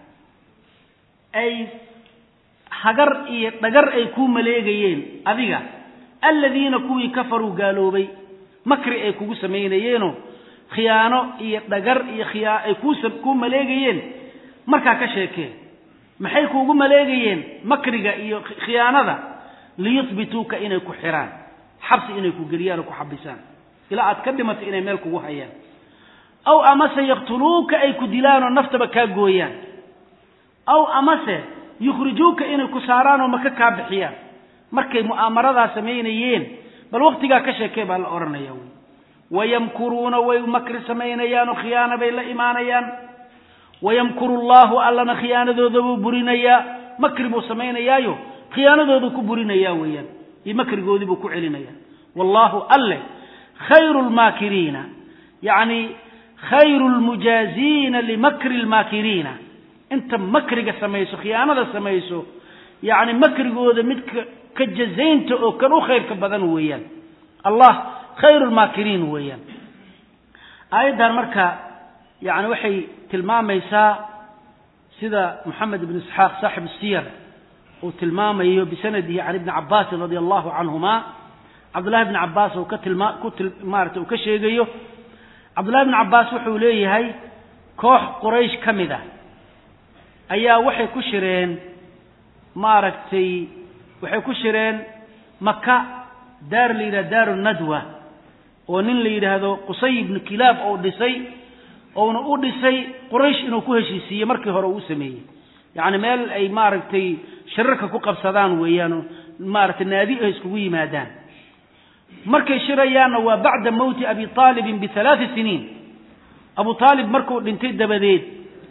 ay hagar iyo dhagar ay kuu maleegayeen adiga aladiina kuwii kafaruu gaaloobay makri ay kugu samaynayeeno khiyaano iyo dhagar iyo khiyaa ay kuu maleegayeen markaa ka sheekee maxay kuugu maleegayeen makriga iyo khiyaanada liyuhbituuka inay ku xiraan xabsi inay ku geliyaan oo ku xabisaan ilaa aad ka dhimato inay meel kugu hayaan aw amase yaqtuluuka ay ku dilaan oo naftaba kaa gooyaan aw amase yukhrijuuka inay ku saaraan oo maka kaa bixiyaan markay mu'aamaradaa samaynayeen bal wakhtigaa ka sheekee baa la odhanaya wy wayamkuruuna way makri samaynayaan oo khiyaana bay la imaanayaan wayamkuru allaahu allana khiyaanadooda buu burinayaa makri buu samaynayaayo khiyaanadoodu ku burinayaa weeyaan iyo makrigoodii buu ku celinaya wallaahu alleh khayru lmaakiriina yacni khayru lmujaaziina limakri lmaakiriina inta makriga samayso khiyaanada samayso yacni makrigooda mid ka jazaynta oo kan u khayrka badan weeyaan allah khayru lmaakiriin weeyaan aayaddan marka yani waxay tilmaamaysaa sida moxamed ibn isxaaq saaxib siyar uu tilmaamayo bisanadihi can ibni cabaasin radia allahu canhuma cabdullahi bni cabaas uu ka tilma ku til maarata uu ka sheegayo cabdullahi bni cabaas wuxuu leeyahay koox quraysh ka mid ah ayaa waxay ku shireen maaragtay waxay ku shireen maka daar la yidhahdo daaru nadwa oo nin la yidhaahdo qusay ibnu kilaab oo dhisay ouna u dhisay quraysh inuu ku heshiisiiye markii hore uu u sameeyey yacni meel ay maaragtay shirarka ku qabsadaan weeyaanoo maaragtay naadi ay iskugu yimaadaan markay shirayaanna waa bacda mowti abi aalibin bialaai siniin abu aalib markuu dhintay dabadeed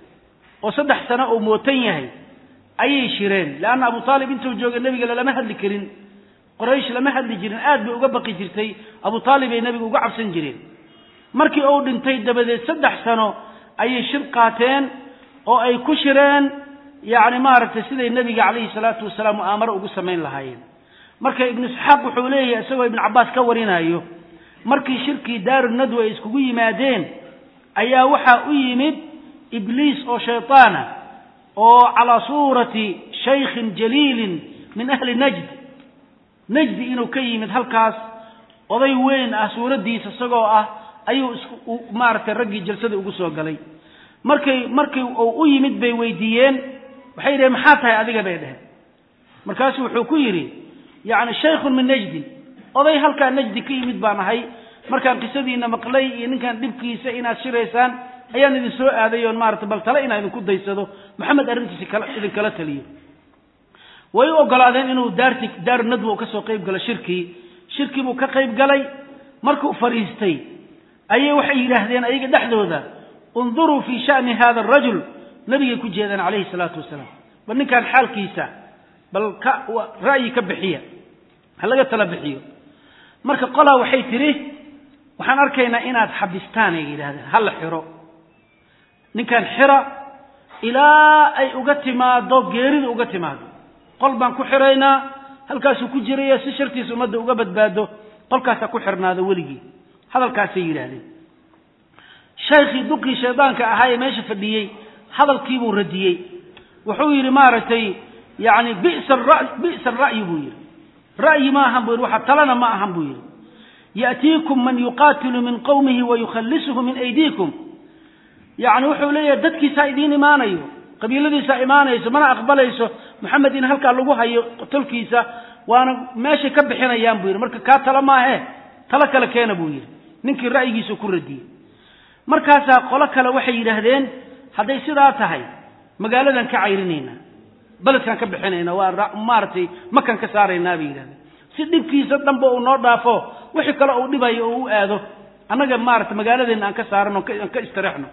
oo saddex sano uu mootan yahay ayay shireen leanna abu aalib intuu joogay nebiga lalama hadli karin qoraysh lama hadli jirin aad bay uga baqi jirtay abu aalib ay nebiga uga cabsan jireen markii uu dhintay dabadeed saddex sano ayay shir qaateen oo ay ku shireen yacni maaragtay siday nebiga calayhi salaatu wasalaam mu'aamaro ugu samayn lahaayeen marka ibnu isxaaq wuxuu leeyahay isagoo ibnu cabbaas ka warinayo markii shirkii daaru nadwa ay iskugu yimaadeen ayaa waxaa u yimid ibliis oo shaytaana oo calaa suurati shaykhin jaliilin min ahli najd najdi inuu ka yimid halkaas oday weyn ah suuraddiisa isagoo ah ayuu isku maaragtay raggii jalsada ugu soo galay markay markii uu u yimid bay weydiiyeen waxay yidhaheen maxaa tahay adiga bay dheheen markaasu wuxuu ku yidhi yacni shaykhun min najdin oday halkaa najdi ka yimid baan ahay markaan qisadiina maqlay iyo ninkan dhibkiisa inaad shiraysaan ayaan idin soo aaday oon maarata bal tale inaan idinku daysado maxamed arrintiisi kala idinkala taliyo way u ogolaadeen inuu daarti daaru nadwa ka soo qayb galo shirkii shirkii buu ka qayb galay markuu fadhiistay ayay waxay yidhaahdeen ayaga dhexdooda unduruu fii sha'ni hada arajul nabigay ku jeedaan calayhi salaatu wasalaam bal ninkan xaalkiisa bal ka ra'yi ka bixiya ha laga tala bixiyo marka qolaa waxay tidhi waxaan arkaynaa inaad xabistaan ay yidhahdeen ha la xiro ninkan xira ilaa ay uga timaado geerida uga timaado qol baan ku xiraynaa halkaasuu ku jiraya si shartiisa ummadda uga badbaado qolkaasaa ku xirnaado weligii hadalkaasay yidhaahdeen shaykhii duqii shaydaanka ahaa ee meesha fadhiyey hadalkiibuu radiyey wuxuu yidhi maaragtay yani bisa bi'sa ra'yi buu yidhi ra'yi ma ahan buu yidhi waxa talana ma ahan buu yidhi ya'tiikum man yuqaatilu min qowmihi wa yukhallisuhu min aydiikum yacni wuxuu leeyahay dadkiisaa idiin imaanayo qabiiladiisaa imaanayso mana aqbalayso maxamed in halkaa lagu hayo tolkiisa waana meeshay ka bixinayaan buu yidhi marka kaa tala maahe talo kale keena buu yidhi ninkii ra'yigiisu ku radiyey markaasaa qolo kale waxay yidhaahdeen hadday sidaa tahay magaaladan ka cayrinaynaa beledkaan ka bixinayna waa maaragtay makan ka saaraynaa bay yidhahdeen si dhibkiisa dhanba uu noo dhaafo wixii kale uu dhibayo oo u aado annaga maarata magaaladeenna aan ka saarano aan ka istareexno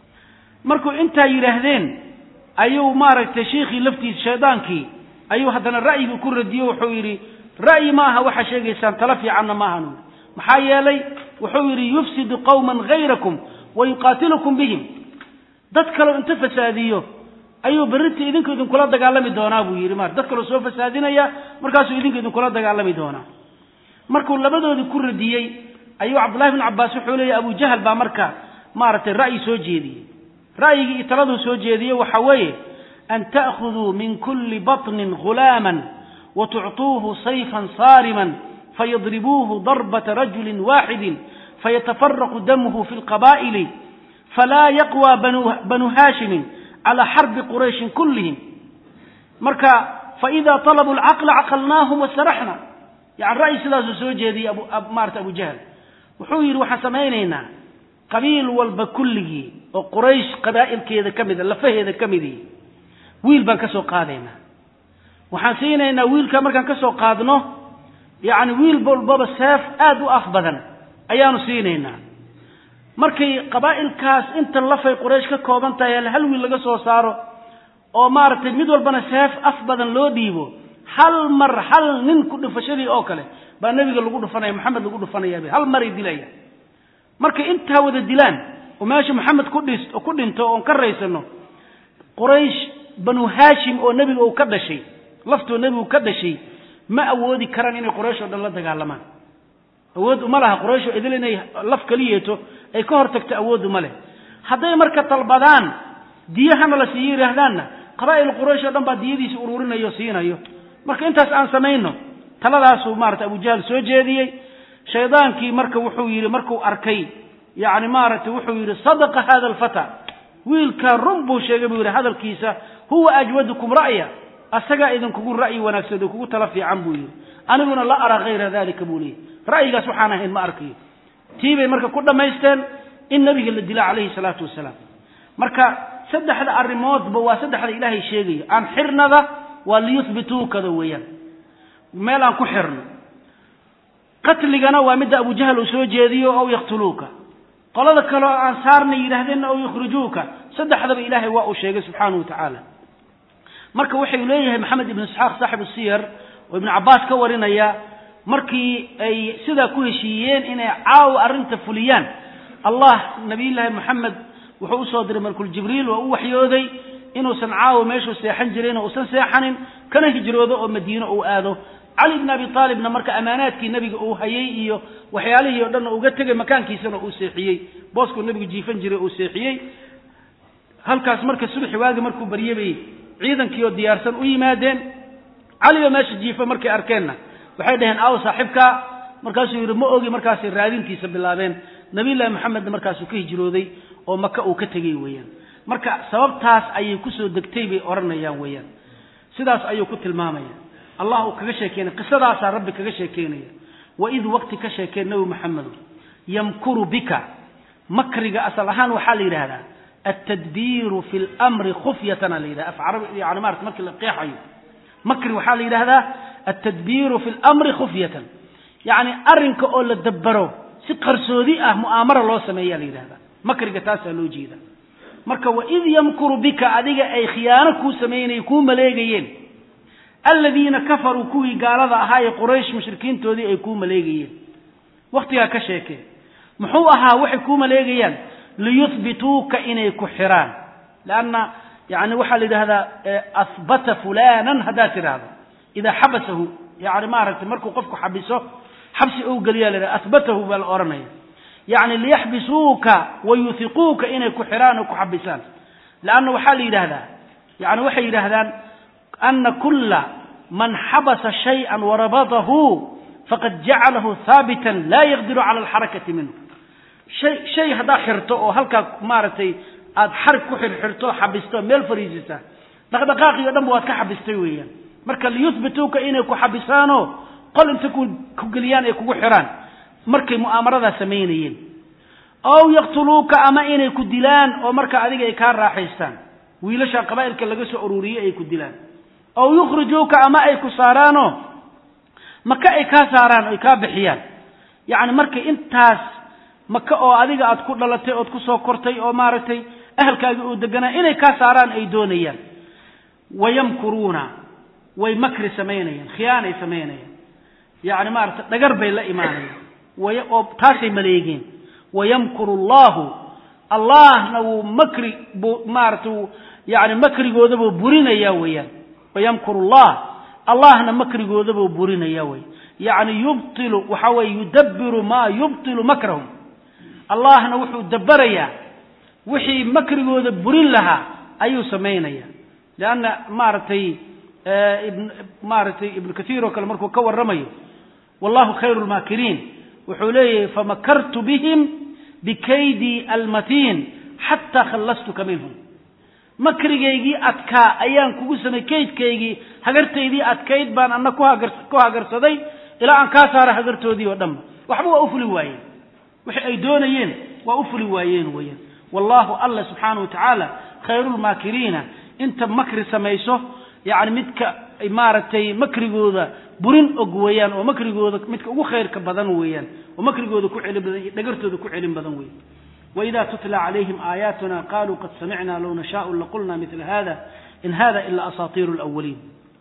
markuu intaa yidhaahdeen ayuu maaragtay shiikhii laftiisa shaydaankii ayuu haddana ra'yigii ku radiyo wuxuu yidhi ra'yi ma aha waxaa sheegaysaan tala fiicanna maahan maxaa yeelay wuxuu yidhi yufsidu qowman hayrakum wa yuqaatilukum bihim dad kaleo inta fasaadiyo ayuu berrinta idinku idinkula dagaalami doonaa buu yidhi mar dad kaloo soo fasaadinaya markaasuu idinku idinkula dagaalami doonaa markuu labadoodii ku radiyey ayuu cabdullahi bn cabbaas wuxuu leeyahy abu jahal baa marka maaragtay ra'yi soo jeediyey ra'yigii iyo taladuu soo jeediyey waxa weeye an ta'khuduu min kulli baطnin ghulaaman wa tucطuuhu sayfan saariman fayadribuuhu darbata rajulin waaxidin fayatafaraqu damuhu fi lqabaa'ili falaa yaqwى banu haashimin calى xarbi qurayshin kullihim marka faإida طalabuu اlcaqla caqalnaahum wasaraxna yani ra'yi sidaasuu soo jeediyey maarata abu jahl wuxuu yidhi waxaan samaynaynaa qabiil walba kulligii oo quraysh qabaa'ilkeeda ka mida lafaheeda ka midii wiil baan ka soo qaadaynaa waxaan siinaynaa wiilka markaan ka soo qaadno yacni wiil walbaba seef aad u af badan ayaanu siinaynaa markay qabaa'ilkaas inta lafay quraysh ka kooban tahay hal wiil laga soo saaro oo maaragtay mid walbana seef af badan loo dhiibo hal mar hal nin ku dhufashadii oo kale baa nebiga lagu dhufanaya maxamed lagu dhufanaya hal maray dilaya markay intaa wada dilaan oo meesha maxamed ku dhis ku dhinto oon ka raysano quraysh banu haashim oo nebiga uu ka dhashay laftoo nebigu ka dhashay ma awoodi karaan inay quraysh oo dhan la dagaalamaan awood uma laha quraysh oo idil inay laf keliyeeto ay ka hor tagto awood uma leh hadday marka dalbadaan diyahana la siiyo yidhaahdaanna qabaa'il quraysh oo dhan baa diyadiisi ururinayo siinayo marka intaas aan samayno taladaasuu maarata abu jahl soo jeediyey shaydaankii marka wuxuu yidhi markuu arkay yacni maaragtay wuxuu yidhi sadaqa hada alfata wiilkaa run buu sheegay buu yidhi hadalkiisa huwa ajwadukum ra'ya asagaa idinkugu ra'yi wanaagsan oo kugu tala fiican buu yidhi aniguna la araa hayra dalika buu leeyahy ra'yigaas waxaan ahayn ma arkayo tii bay marka ku dhammaysteen in nebiga la dila calayhi salaatu wasalaam marka saddexda arrimoodba waa saddexda ilaahay sheegayo aan xirnada waa liyuhbituukada weeyaan meel aan ku xirno qatligana waa midda abujahal uu soo jeediyo ow yaqtuluuka qolada kale oo ansaarna yidhaahdeenna ow yukhrijuuka saddexdaba ilaahay waa uu sheegay subxaanahu wa tacaala marka waxay leeyahay maxamed ibnu isxaaq saaxibu siyar oo ibnu cabbaas ka warinaya markii ay sidaa ku heshiiyeen inay caawa arrinta fuliyaan allah nabiyullaahi moxamed wuxuu usoo diray malkul jibriil oo u waxyooday inuusan caawa meeshuu seexan jirin oo usan seexanin kana hijroodo oo madiino uu aado cali bn abi aalibna marka amaanaadkii nebiga uu hayay iyo waxyaalihii o dhan uga tegay makaankiisana uu seexiyey booskuu nebigu jiifan jiray uu seexiyey halkaas marka subaxi waagi markuu baryey bay ciidankii oo diyaarsan u yimaadeen cali oo meesha jiifa markay arkeenna waxay dhaheen aaw saaxibka markaasuu yidhi ma ogi markaasay raadintiisa bilaabeen nabiyullahi maxamedna markaasuu ka hijrooday oo maka uu ka tegey weeyaan marka sababtaas ayay kusoo degtay bay odhanayaan weeyaan sidaas ayuu ku tilmaamaya allah uu kaga sheekeynaya qisadaasaa rabbi kaga sheekeynaya waid waqti ka sheekeen nebi maxamedo yamkuru bika makriga asal ahaan waxaa la yidhaahdaa altadbiiru fi lmri khufyatana la yidhahda af carabi yani maarata markii la qeexayo makri waxaa la yidhahdaa altadbiiru fi lmri khufyatan yacni arrinka oo la dabbaro si qarsoodi ah mu'aamara loo sameeyaa la yidhahdaa makriga taasaa loo jeeda marka waid yamkuru bika adiga ay khiyaano kuu samaynay kuu maleegayeen aladiina kafaruu kuwii gaalada ahaa ee quraysh mushrikiintoodii ay kuu maleegayeen wakhtigaa ka sheekee muxuu ahaa waxay kuu maleegayaan liyuhbituuka inay ku xiraan leanna yani waxaa la yidhahdaa ahbata fulanan haddaad tidhaahdo idaa xabasahu yani maaragtay markuu qofku xabiso xabsi ou geliyaa la yidhahda ahbatahu baa la odhanaya yacni liyaxbisuuka wayuhiquuka inay ku xiraan oo ku xabisaan leanna waxaa la yidhaahdaa yani waxay yidhaahdaan ana kula man xabasa shayئa warabadahu faqad jacalahu haabitan laa yaqdiru cala alxarakati minhu shay shay haddaad xirto oo halkaa maaragtay aad xarig ku xirxirto xabisto meel fariisisa dhaqdhaqaaqii o dhan ba waad ka xabistay weeyaan marka liyuhbituuka inay ku xabisaanoo qol inta ku geliyaan ay kugu xiraan markay mu'aamaradaa samaynayeen ow yaqtuluuka ama inay ku dilaan oo marka adiga ay kaa raaxaystaan wiilasha qabaa'ilka laga soo ururiyey ay ku dilaan ow yukhrijuuka ama ay ku saaraanoo maka ay kaa saaraan ay kaa bixiyaan yacni marka intaas maka oo adiga aad ku dhalatay ood ku soo kortay oo maaragtay ahalkaagii uu deganaa inay kaa saaraan ay doonayaan wayamkuruuna way makri samaynayaan khiyaanay samaynayaan yacni maaragtay dhagar bay la imaanayaan way oo taasay maleegeen wayamkuru allahu allahna wuu makri buu maaragtay wuu yani makrigoodabuu burinayaa weeyaan wayamkuru allah allahna makrigoodabuu burinayaa wey yacni yubtilu waxa weye yudabbiru maa yubtilu makrahum allahna wuxuu dabbarayaa wixii makrigooda burin lahaa ayuu samaynaya leanna maaragtay maaragtay ibnu kathiir oo kale markuu ka warramayo wallahu khayru lmaakiriin wuxuu leeyahay famakartu bihim bikaydii almatiin xataa khallastuka minhum makrigaygii adkaa ayaan kugu samay kaydkaygii hagartaydii adkayd baan ana ku hagarsaday ilaa aan kaa saara hagartoodii oo dhanba waxba waa u fuli waayeen wixi ay doonayeen waa u fuli waayeen weeyaan wallahu alla subxaana wa tacaala khayrulmaakiriina inta makri samayso yacni midka maaragtay makrigooda burin og weeyaan oo makrigooda midka ugu khayrka badan weeyaan oo makrigooda ku celin badan iyo dhagartooda ku celin badan weyan وإذا تتلى عليهم آياتنا قالوا قد سمعنا لو نشاء لقلنا مثل هذا إن هذا إلا أساطير الأولين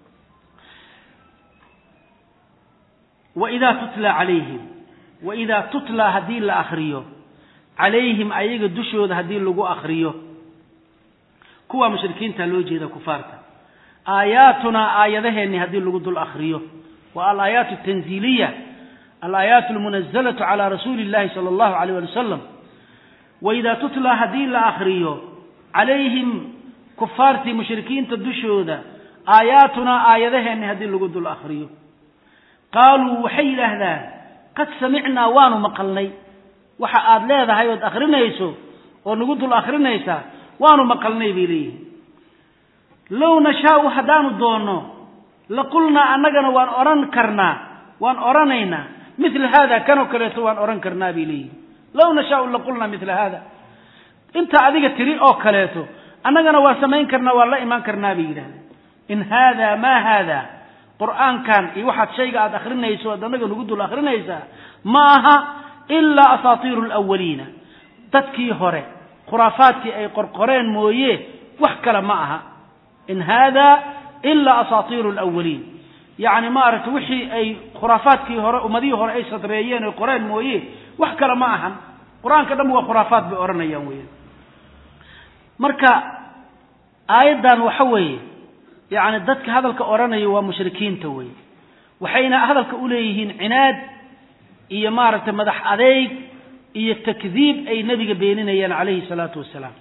وإذا تتلى عليهم وإذا تتلى هدين لأخريه عليهم أيغا دشود هدين لغو أخريه كوا مشركين تلوجي ذا كفارتا آياتنا آياتهن هدين لغو دل أخريه والآيات التنزيلية الآيات المنزلة على رسول الله صلى الله عليه وسلم waidaa tutlaa haddii la akriyo calayhim kufaartii mushrikiinta dushooda aayaatunaa aayadaheenni haddii lagu dul akriyo qaaluu waxay yidhaahdaan qad samicnaa waanu maqalnay waxa aad leedahay ood akrinayso oo nagu dul akrinaysaa waanu maqalnay bay leeyihin low nashaau haddaanu doonno laqulnaa annagana waan odhan karnaa waan odhanaynaa mila haada kanoo kaleeto waan odhan karnaa bay leeyihin low nashaau laqulnaa mila hada inta adiga tiri oo kaleeto annagana waa samayn karnaa waan la imaan karnaa bay yidhahdeen in haada maa haada qur'aankan iyo waxaad shayga aad akrinayso ad annaga nagu dul akrinaysaa ma aha ilaa asaatiiru alawaliina dadkii hore khuraafaadkii ay qorqoreen mooye wax kale ma aha in haada ilaa asaatiiru alawaliin yacni maaragtay wixii ay khuraafaadkii hore ummadihii hore ay sadreeyeen oy qoreen mooye wax kale ma ahan qur-aanka dhan waa khuraafaad bay odhanayaan weya marka aayaddan waxa weeye yacni dadka hadalka odhanaya waa mushrikiinta wey waxayna hadalka u leeyihiin cinaad iyo maaragtay madax adeyg iyo takdiib ay nebiga beeninayaan calayhi salaatu wasalaam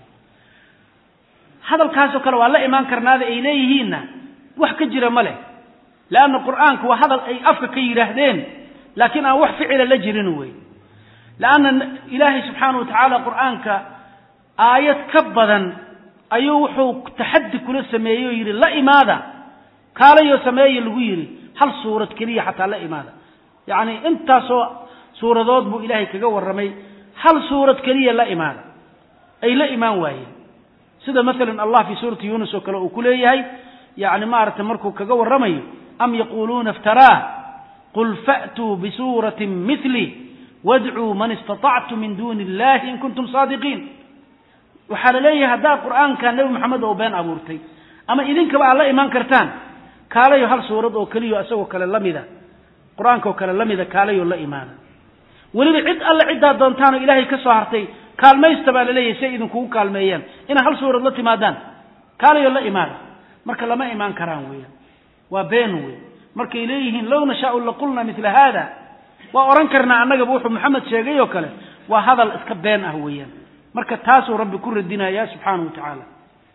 hadalkaasoo kale waa la imaan karnaada ay leeyihiinna wax ka jira ma leh leanna qur'aanku waa hadal ay afka ka yidhaahdeen laakiin aan wax ficila la jirin wey leanna ilaahay subxaana wa tacaala qur'aanka aayad ka badan ayuu wuxuu taxaddi kula sameeyey oo yidhi la imaada kaalayoo sameeya lagu yidhi hal suurad keliya xataa la imaada yacni intaasoo suuradood buu ilaahay kaga warramay hal suurad keliya la imaada ay la imaan waayeen sida maalan allah fii suurati yuunus oo kale uu ku leeyahay yacni maaragtay markuu kaga warramayo am yaquuluuna iftaraah qul fa'tuu bisuuratin mili wadcuu man istatactum min duuni illahi in kuntum saadiqiin waxaa la leeyahay haddaad qur'aanka nebi moxamed oo been abuurtay ama idinkaba aad la imaan kartaan kaalayo hal suurad oo keliyo isagoo kale la mida qur-aanka oo kale la mida kaalayo la imaada weliba cid alle ciddaad doontaan oo ilaahay ka soo hartay kaalmaysta baa la leeyahay si ay idinkugu kaalmeeyaan inaad hal suurad la timaadaan kaalayo la imaada marka lama imaan karaan weeyaan waa been wey markay leeyihiin low nashaau laqulna mila haada waa odhan karnaa annagaba wuxuu maxamed sheegay oo kale waa hadal iska been ah weeyaan marka taasuu rabbi ku radinaya subxaanahu wa tacaala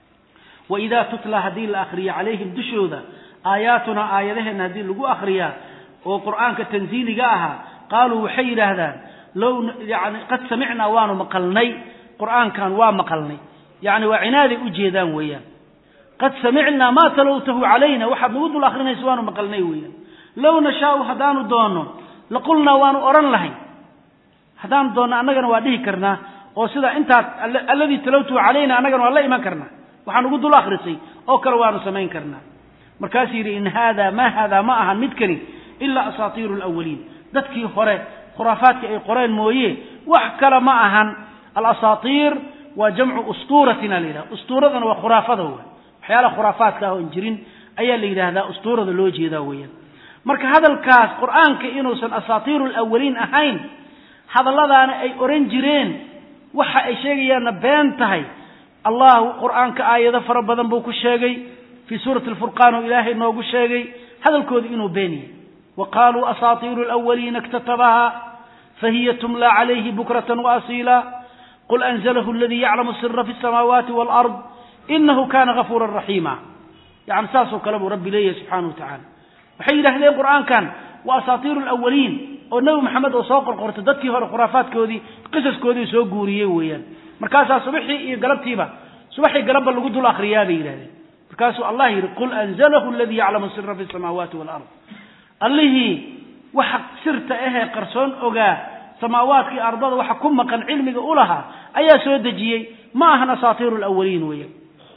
wa idaa tutla haddii la akriyo calayhim dushooda aayaatunaa aayadaheenna haddii lagu akriyaa oo qur'aanka tanziiliga ahaa qaaluu waxay yidhaahdaan low yani qad samicnaa waanu maqalnay qur'aankan waa maqalnay yacni waa cinaaday u jeedaan weeyaan qad samicnaa maa talowtahu calayna waxaad nagu dul akrinaysa waanu maqalnay weeyaan low nashaau haddaanu doonno laqulnaa waanu odhan lahay haddaanu doonno annagana waa dhihi karnaa oo sida intaad alladii talowtuhu calayna annagana waan la iman karnaa waxaan ugu dul akrisay oo kale waanu samayn karnaa markaasuu yidhi in haada ma haada ma ahan midkani ilaa asaatiiru alawaliin dadkii hore khuraafaadka ay qoreen mooye wax kale ma ahan alasaatiir waa jamcu ustuuratina la yidhaha ustuuradana waa khuraafada wey waxyaalaha khuraafaadka ah oon jirin ayaa la yidhaahdaa ustuurada loo jeedaa weeyaan marka hadalkaas qur'aanka inuusan asaatiiru alawaliin ahayn hadalladaana ay oran jireen waxa ay sheegayaanna been tahay allah qur'aanka aayado fara badan buu ku sheegay fii suurati alfurqaan oo ilaahay noogu sheegay hadalkooda inuu beeniyey wa qaaluu asaatiiru alawaliina iktatabaha fahiya tumla calayhi bukratan waasiila qul anzalahu aladii yaclamu sira fi samaawaati waalard inahu kana gafuuran raxiima yani saasoo kale buu rabbi leeyahay subxaanahu wa tacaala waxay yidhahdeen qur'aankan waa asaatiiru alawaliin oo nebi maxamed oo soo qorqortay dadkii hore khuraafaadkoodii qisaskoodii soo guuriyey weeyaan markaasaa subaxii iyo galabtiiba subaxii galabba lagu dul akriyaa bay yidhahdeen markaasuu allah yidhi qul anzalahu aladii yaclamu sira fi samaawaati waalard allihii waxa sirta ahee qarsoon ogaa samaawaadkii ardada waxa ku maqan cilmiga u lahaa ayaa soo dejiyey ma ahan asaatiiru alawaliin weeyaan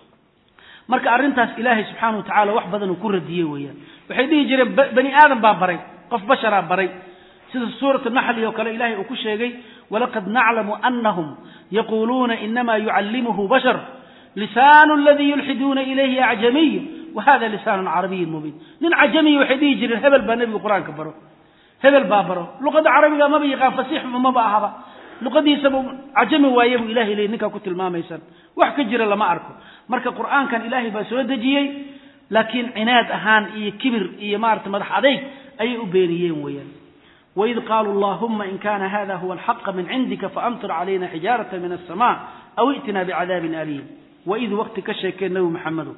marka arrintaas ilaahay subxaana wa tacala wax badan uu ku radiyey weeyaan waxay dhihi jireen bani aadam baa baray qof basharaa baray sida suurat naxli oo kale ilahay uu ku sheegay walaqad naclamu anahum yaquuluuna inama yucallimuhu bashar lisaanu aladii yulxiduuna ilayhi acjamiy wa hada lisaanu carabiyin mubiin nin cajamiya waxay dhihi jireen hebel baa nebigu qur-aanka baro hebel baa baro luqadda carabiga maba yaqaan fasiix maba ahaba luqadiisaba cajami waaye buu ilahay leey ninkaa ku tilmaamaysan wax ka jira lama arko marka qur'aankan ilaahay baa soo dejiyey laakiin cinaad ahaan iyo kibir iyo maarata madax adayg ayay u beeniyeen weeyaan waid qaaluu allahuma in kana hada huwa alxaqa min cindika faamtir calayna xijaarata min alsama aw i'tina bicadaabin aliim waid waqti ka sheekee nebi maxamedo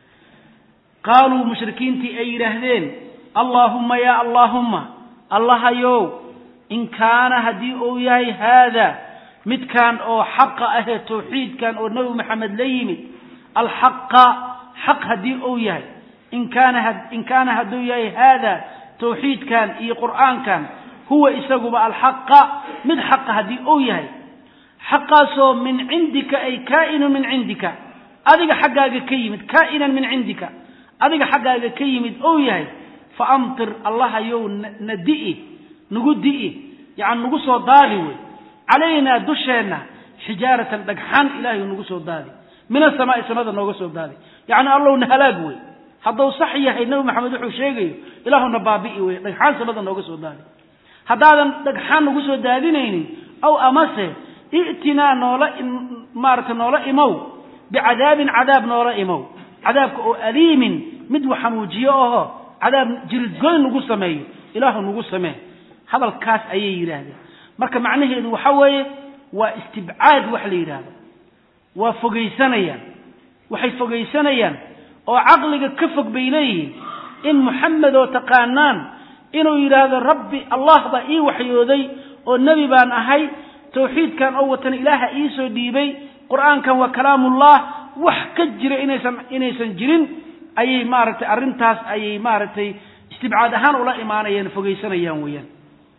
qaaluu mushrikiintii ay yidhaahdeen allaahumma ya allaahumma allahayow in kaana haddii uu yahay haada midkan oo xaqa ahee tawxiidkan oo nebi maxamed la yimid alxaqa xaq haddii uu yahay in kaana in kaana hadduu yahay haada tawxiidkan iyo qur'aankan huwa isaguba alxaqa mid xaqa haddii uu yahay xaqaasoo min cindika ay kaa'inun min cindika adiga xaggaaga ka yimid kaa'inan min cindika adiga xaggaaga ka yimid ou yahay fa amtir allahayow na di'i nagu di'i yani nagu soo daadi wey calaynaa dusheenna xijaaratan dhagxan ilahay nagu soo daadi min asamaai samada nooga soo daadi yacni allowna halaag wey hadduu sax yahay nebi maxamed wuxuu sheegayo ilaahuna baabi'i wey dhagxaan samada nooga soo daadi haddaadan dhagxaan nagu soo daadinaynin aw amase i'tinaa noola maarata noola imow bicadaabin cadaab noola imow cadaabka oo aliimin mid waxanuujiyo aho cadaab jiridgoyn nagu sameeyo ilaahu nagu samee hadalkaas ayay yidhaahdeen marka macnaheedu waxa weeye waa istibcaad wax la yidhaahdo waa fogaysanayaan waxay fogaysanayaan oo caqliga ka fog bay leeyihiin in muxamed oo taqaanaan inuu yidhaahdo rabbi allah baa ii waxyooday oo nebi baan ahay tawxiidkan oo watan ilaaha ii soo dhiibay qur'aankan waa kalaamullah wax ka jira inaysan inaysan jirin ayay maaragtay arrintaas ayay maaragtay istibcaad ahaan ula imaanayaan fogaysanayaan weeyaan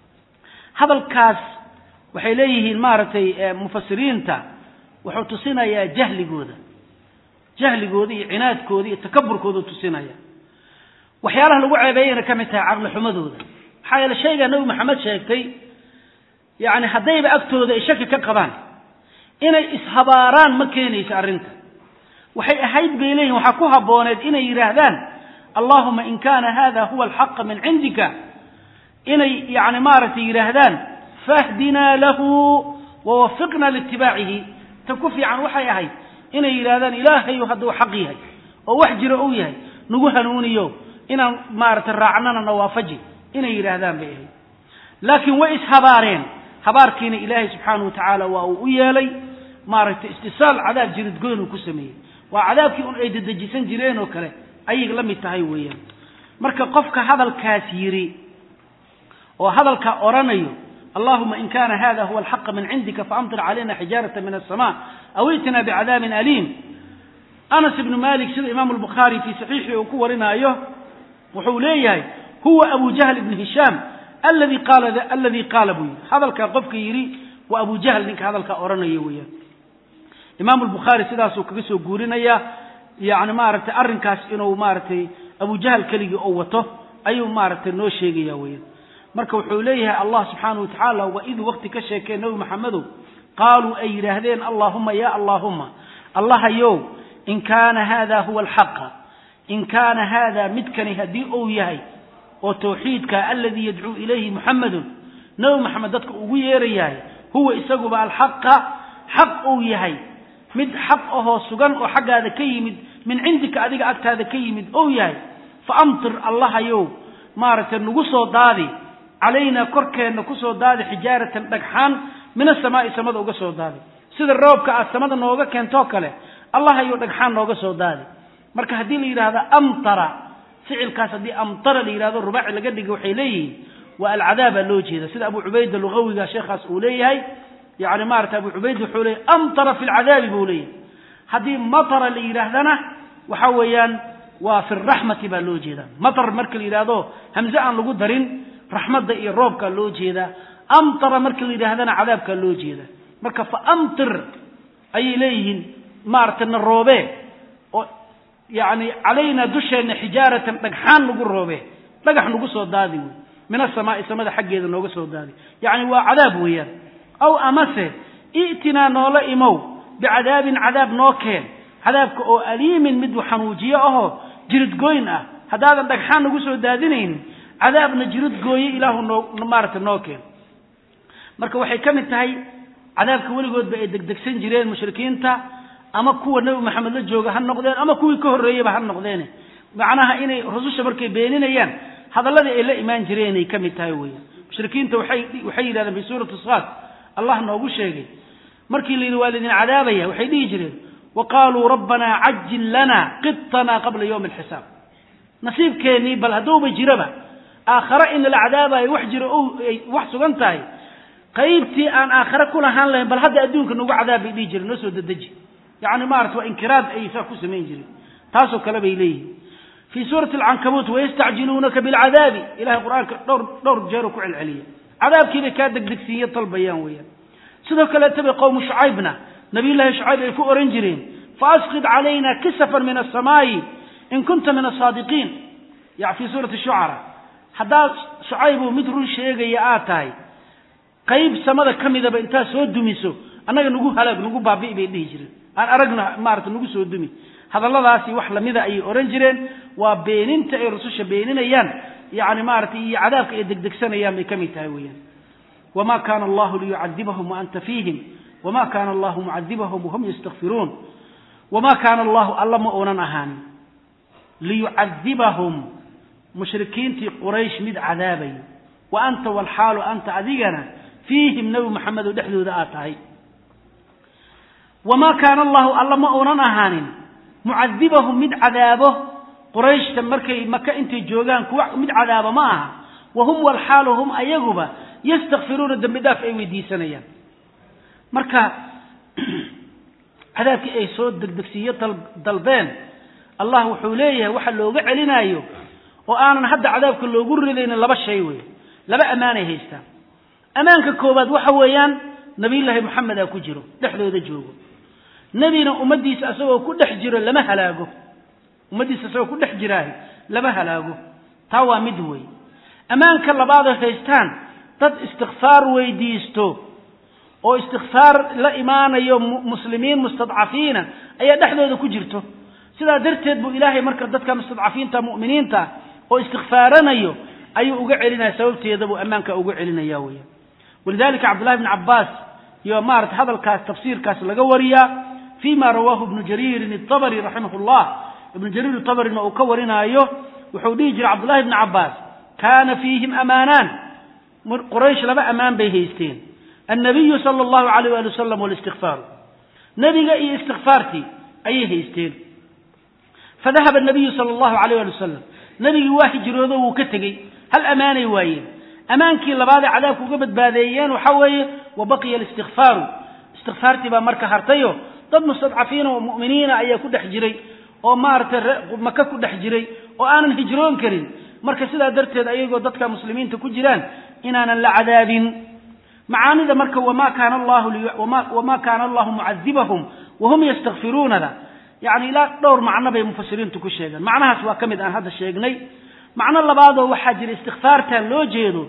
hadalkaas waxay leeyihiin maaragtay mufasiriinta wuxuu tusinayaa jahligooda jahligooda iyo cinaadkooda iyo takaburkooda tusinaya waxyaalaha lagu ceebeeyana ka mid tahay caqli xumadooda maxaa yeele shaygaa nebi maxamed sheegtay yacni haddayba agtooda ay shaki ka qabaan inay ishabaaraan ma keenayso arrinta waxay ahayd bay leeyihin waxaa ku habbooneed inay yidhaahdaan allahuma in kaana hada huwa alxaqa min cindika inay yani maaragtay yidhaahdaan fahdinaa lahu wawafiqna liitibaacihi ta ku fiican waxay ahayd inay yidhahdaan ilaahayu hadduu xaq yahay oo wax jiro uu yahay nagu hanuuniyo inaan maaragtay raacnana nawaafaji inay yidhaahdaan bay ahayd laakiin way ishabaareen habaarkiina ilaahay subxaanahu wa tacaala waa uu u yeelay maaragtay istisaal cadaab jiridgoyn uu ku sameeyey waa cadaabkii un ay dedejisan jireen oo kale ayay la mid tahay weeyaan marka qofka hadalkaas yidhi oo hadalkaa odhanayo allahuma in kana hada huwa alxaqa min cindika faamtir calayna xijaarata min asama aw itina bicadaabin aliim anas ibnu malik sida imaamu albukhaari fii saxiixii uu ku warinaayo wuxuu leeyahay huwa abu jahl ibnu hishaam aladi qaala aladi qaala buu yidhi hadalkaa qofka yidhi waa abu jahl ninka hadalkaa odhanayo weeyaan imaamu albukhaari sidaasuu kaga soo guurinaya yani maaragtay arrinkaas inuu maaragtay abu jahl keligii oo wato ayuu maaragtay noo sheegaya weeyaan marka wuxuu leeyahay allah subxaanahu watacaala waa iduu wakti ka sheekee nebi maxamedow qaaluu ay yidhaahdeen allaahuma ya allaahuma allahayow in kaana hada huwa alxaqa in kaana hada midkani haddii uu yahay oo tawxiidka aladii yadcuu ilayhi muxamedun nebi maxamed dadka ugu yeerayahay huwa isaguba alxaqa xaq uu yahay mid xaq ahoo sugan oo xaggaada ka yimid min cindika adiga agtaada ka yimid ou yahay fa amtir allahayow maaragtay nagu soo daadi calaynaa korkeenna kusoo daadi xijaaratan dhagxaan min asamaa'i samada uga soo daadi sida roobka aad samada nooga keentoo kale allahayow dhagxaan nooga soo daadi marka haddii la yidhahdo amtara ficilkaas haddii amtara la yidhahdo rubaaci laga dhiga waxay leeyihiin waa alcadaabaa loo jeeda sida abu cubayda lugawiga sheekhaas uu leeyahay yani maarata abu cubayd wuxuu leeyahy amtara fi lcadaabi buu leeyahay haddii matara la yidhaahdana waxa weeyaan waa fi raxmati baa loo jeeda matar marka la yidhahdo hamze aan lagu darin raxmadda iyo roobkaa loo jeedaa amtara marka la yidhaahdana cadaabkaa loo jeeda marka fa amtir ayay leeyihiin maaragtay na roobee oo yani calaynaa dusheenna xijaaratan dhagxaan nagu roobee dhagax nagu soo daadi wey min asamaai samada xaggeeda nooga soo daadi yacni waa cadaab weeyaan aw amase i'tinaa noola imow bicadaabin cadaab noo keen cadaabka oo aliimin mid xanuujiyo ahoo jiridgoyn ah haddaadan dhagxaan nagu soo daadinaynin cadaabna jirid gooye ilaahu noo maaragtay noo keen marka waxay ka mid tahay cadaabka weligoodba ay degdegsan jireen mushrikiinta ama kuwa nebi maxamed la jooga ha noqdeen ama kuwii ka horreeyeyba ha noqdeene macnaha inay rususha markay beeninayaan hadalladii ay la imaan jireen ay ka mid tahay weeyaan mushrikiinta waxay waxay yidhahdeen fi suurati saad allah noogu sheegay markii la yidhi waa laydin cadaabaya waxay dhihi jireen wa qaaluu rabbanaa cajil lana qitana qabla yowmi alxisaab nasiibkeennii bal hadduuba jiraba aakhare in lala cadaabayo wax jiro o ay wax sugan tahay qaybtii aan aakhare ku lahaan lahayn bal hadda adduunka nagu cadaab bay dhihi jireen noo soo dedeji yacni maarata waa inkiraad ayay saa ku samayn jireen taasoo kale bay leeyihin fii suurati alcankabuut wayastacjiluunaka bilcadaabi ilahay qur-aanka dhowr dhowr jeeroo ku celceliya cadaabkii bay kaa degdegsiiye dalbayaan weeyaan sidoo kaleeta bay qowmu shucaybna nabiyullaahi shucayb ay ku ohan jireen faasqid calayna kisafan min asamaa'i in kunta min asaadiqiin ya fii suurati shucara haddaad shucaybu mid run sheegaya aad tahay qayb samada ka midaba intaad soo dumiso annaga nagu halaag nagu baabi'i bay dhihi jireen aan aragna maarata nagu soo dumi hadalladaasi wax lamida ayay odhan jireen waa beeninta ay rususha beeninayaan yani maaratay iyo cadaabka ay degdegsanayaan bay ka mid tahay weeyaan wma kana allahu liyucadibahum waanta fiihim wma kana allahu mucadibahum wahum yastakfiruun wma kaana allahu alla ma uunan ahaanin liyucadibahum mushrikiintii quraysh mid cadaabay wa anta walxaalu anta adigana fiihim nebi maxamedo dhexdooda aad tahay wamaa kaana allahu alla ma uunan ahaanin mucadibahum mid cadaabo qurayshta markay maka intay joogaan kuwa mid cadaaba ma aha wahum walxaalu hum ayaguba yastakfiruuna dembi dhaaf ay weydiisanayaan marka cadaabkii ay soo degdegsiiyo dalbeen allah wuxuu leeyahay waxa looga celinaayo oo aanan hadda cadaabka loogu ridaynin laba shay wey laba ammaanay haystaan ammaanka koowaad waxa weeyaan nabiyullaahi moxamedaa ku jiro dhexdooda joogo nebina ummaddiisa isagoo ku dhex jiro lama halaago ummaddiisa isagoo ku dhex jiraahi lama halaago taa waa mid wey ammaanka labaadoo haystaan dad istikfaar weydiisto oo istikfaar la imaanayo muslimiin mustadcafiina ayaa dhexdooda ku jirto sidaa darteed buu ilaahay marka dadka mustadcafiinta mu'miniinta oo istikfaaranayo ayuu uga celinaya sababteeda buu ammaanka uga celinaya weya walidalika cabdullahi bn cabbaas iyo maarata hadalkaas tafsiirkaas laga wariyaa fi ma rawaahu ibnu jariirin itabari raximah llah ibnu jariir itabarina uu ka warinaayo wuxuu dhihi jiray cabdullahi bni cabbaas kaana fiihim amaanaan quraysh laba ammaan bay haysteen annabiyu sala allahu alayh ali wasalam walistikfaaru nebiga iyo istikfaartii ayay haysteen fadahaba nabiyu sala allahu alayh ali wasalam nebigii waa hijroodo wuu ka tegey hal ammaanay waayeen ammaankii labaadee cadaabka uga badbaadeeyeen waxa weeye wa baqiya alistikfaaru istikfaartii baa marka hartayo dad mustadcafiina oo mu'miniina ayaa ku dhex jiray oo maaragtay maka ku dhex jiray oo aanan hijroon karin marka sidaa darteed ayagoo dadka muslimiinta ku jiraan inaanan la cadaabin macaanida marka wama kaana allahu wama kaana allahu mucadibahum wahum yastakfiruunada yani ilaa dhowr macno bay mufasiriintu ku sheegeen macnahaas waa ka mid aan hadda sheegnay macno labaadoo waxaa jira istikfaartan loo jeedo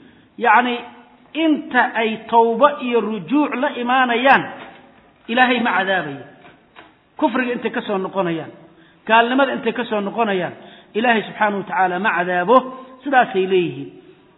yacni inta ay tawbo iyo rujuuc la imaanayaan ilaahay ma cadaabayo kufriga intay ka soo noqonayaan gaalnimada intay ka soo noqonayaan ilaahay subxaanahu wa tacaala ma cadaabo sidaasay leeyihiin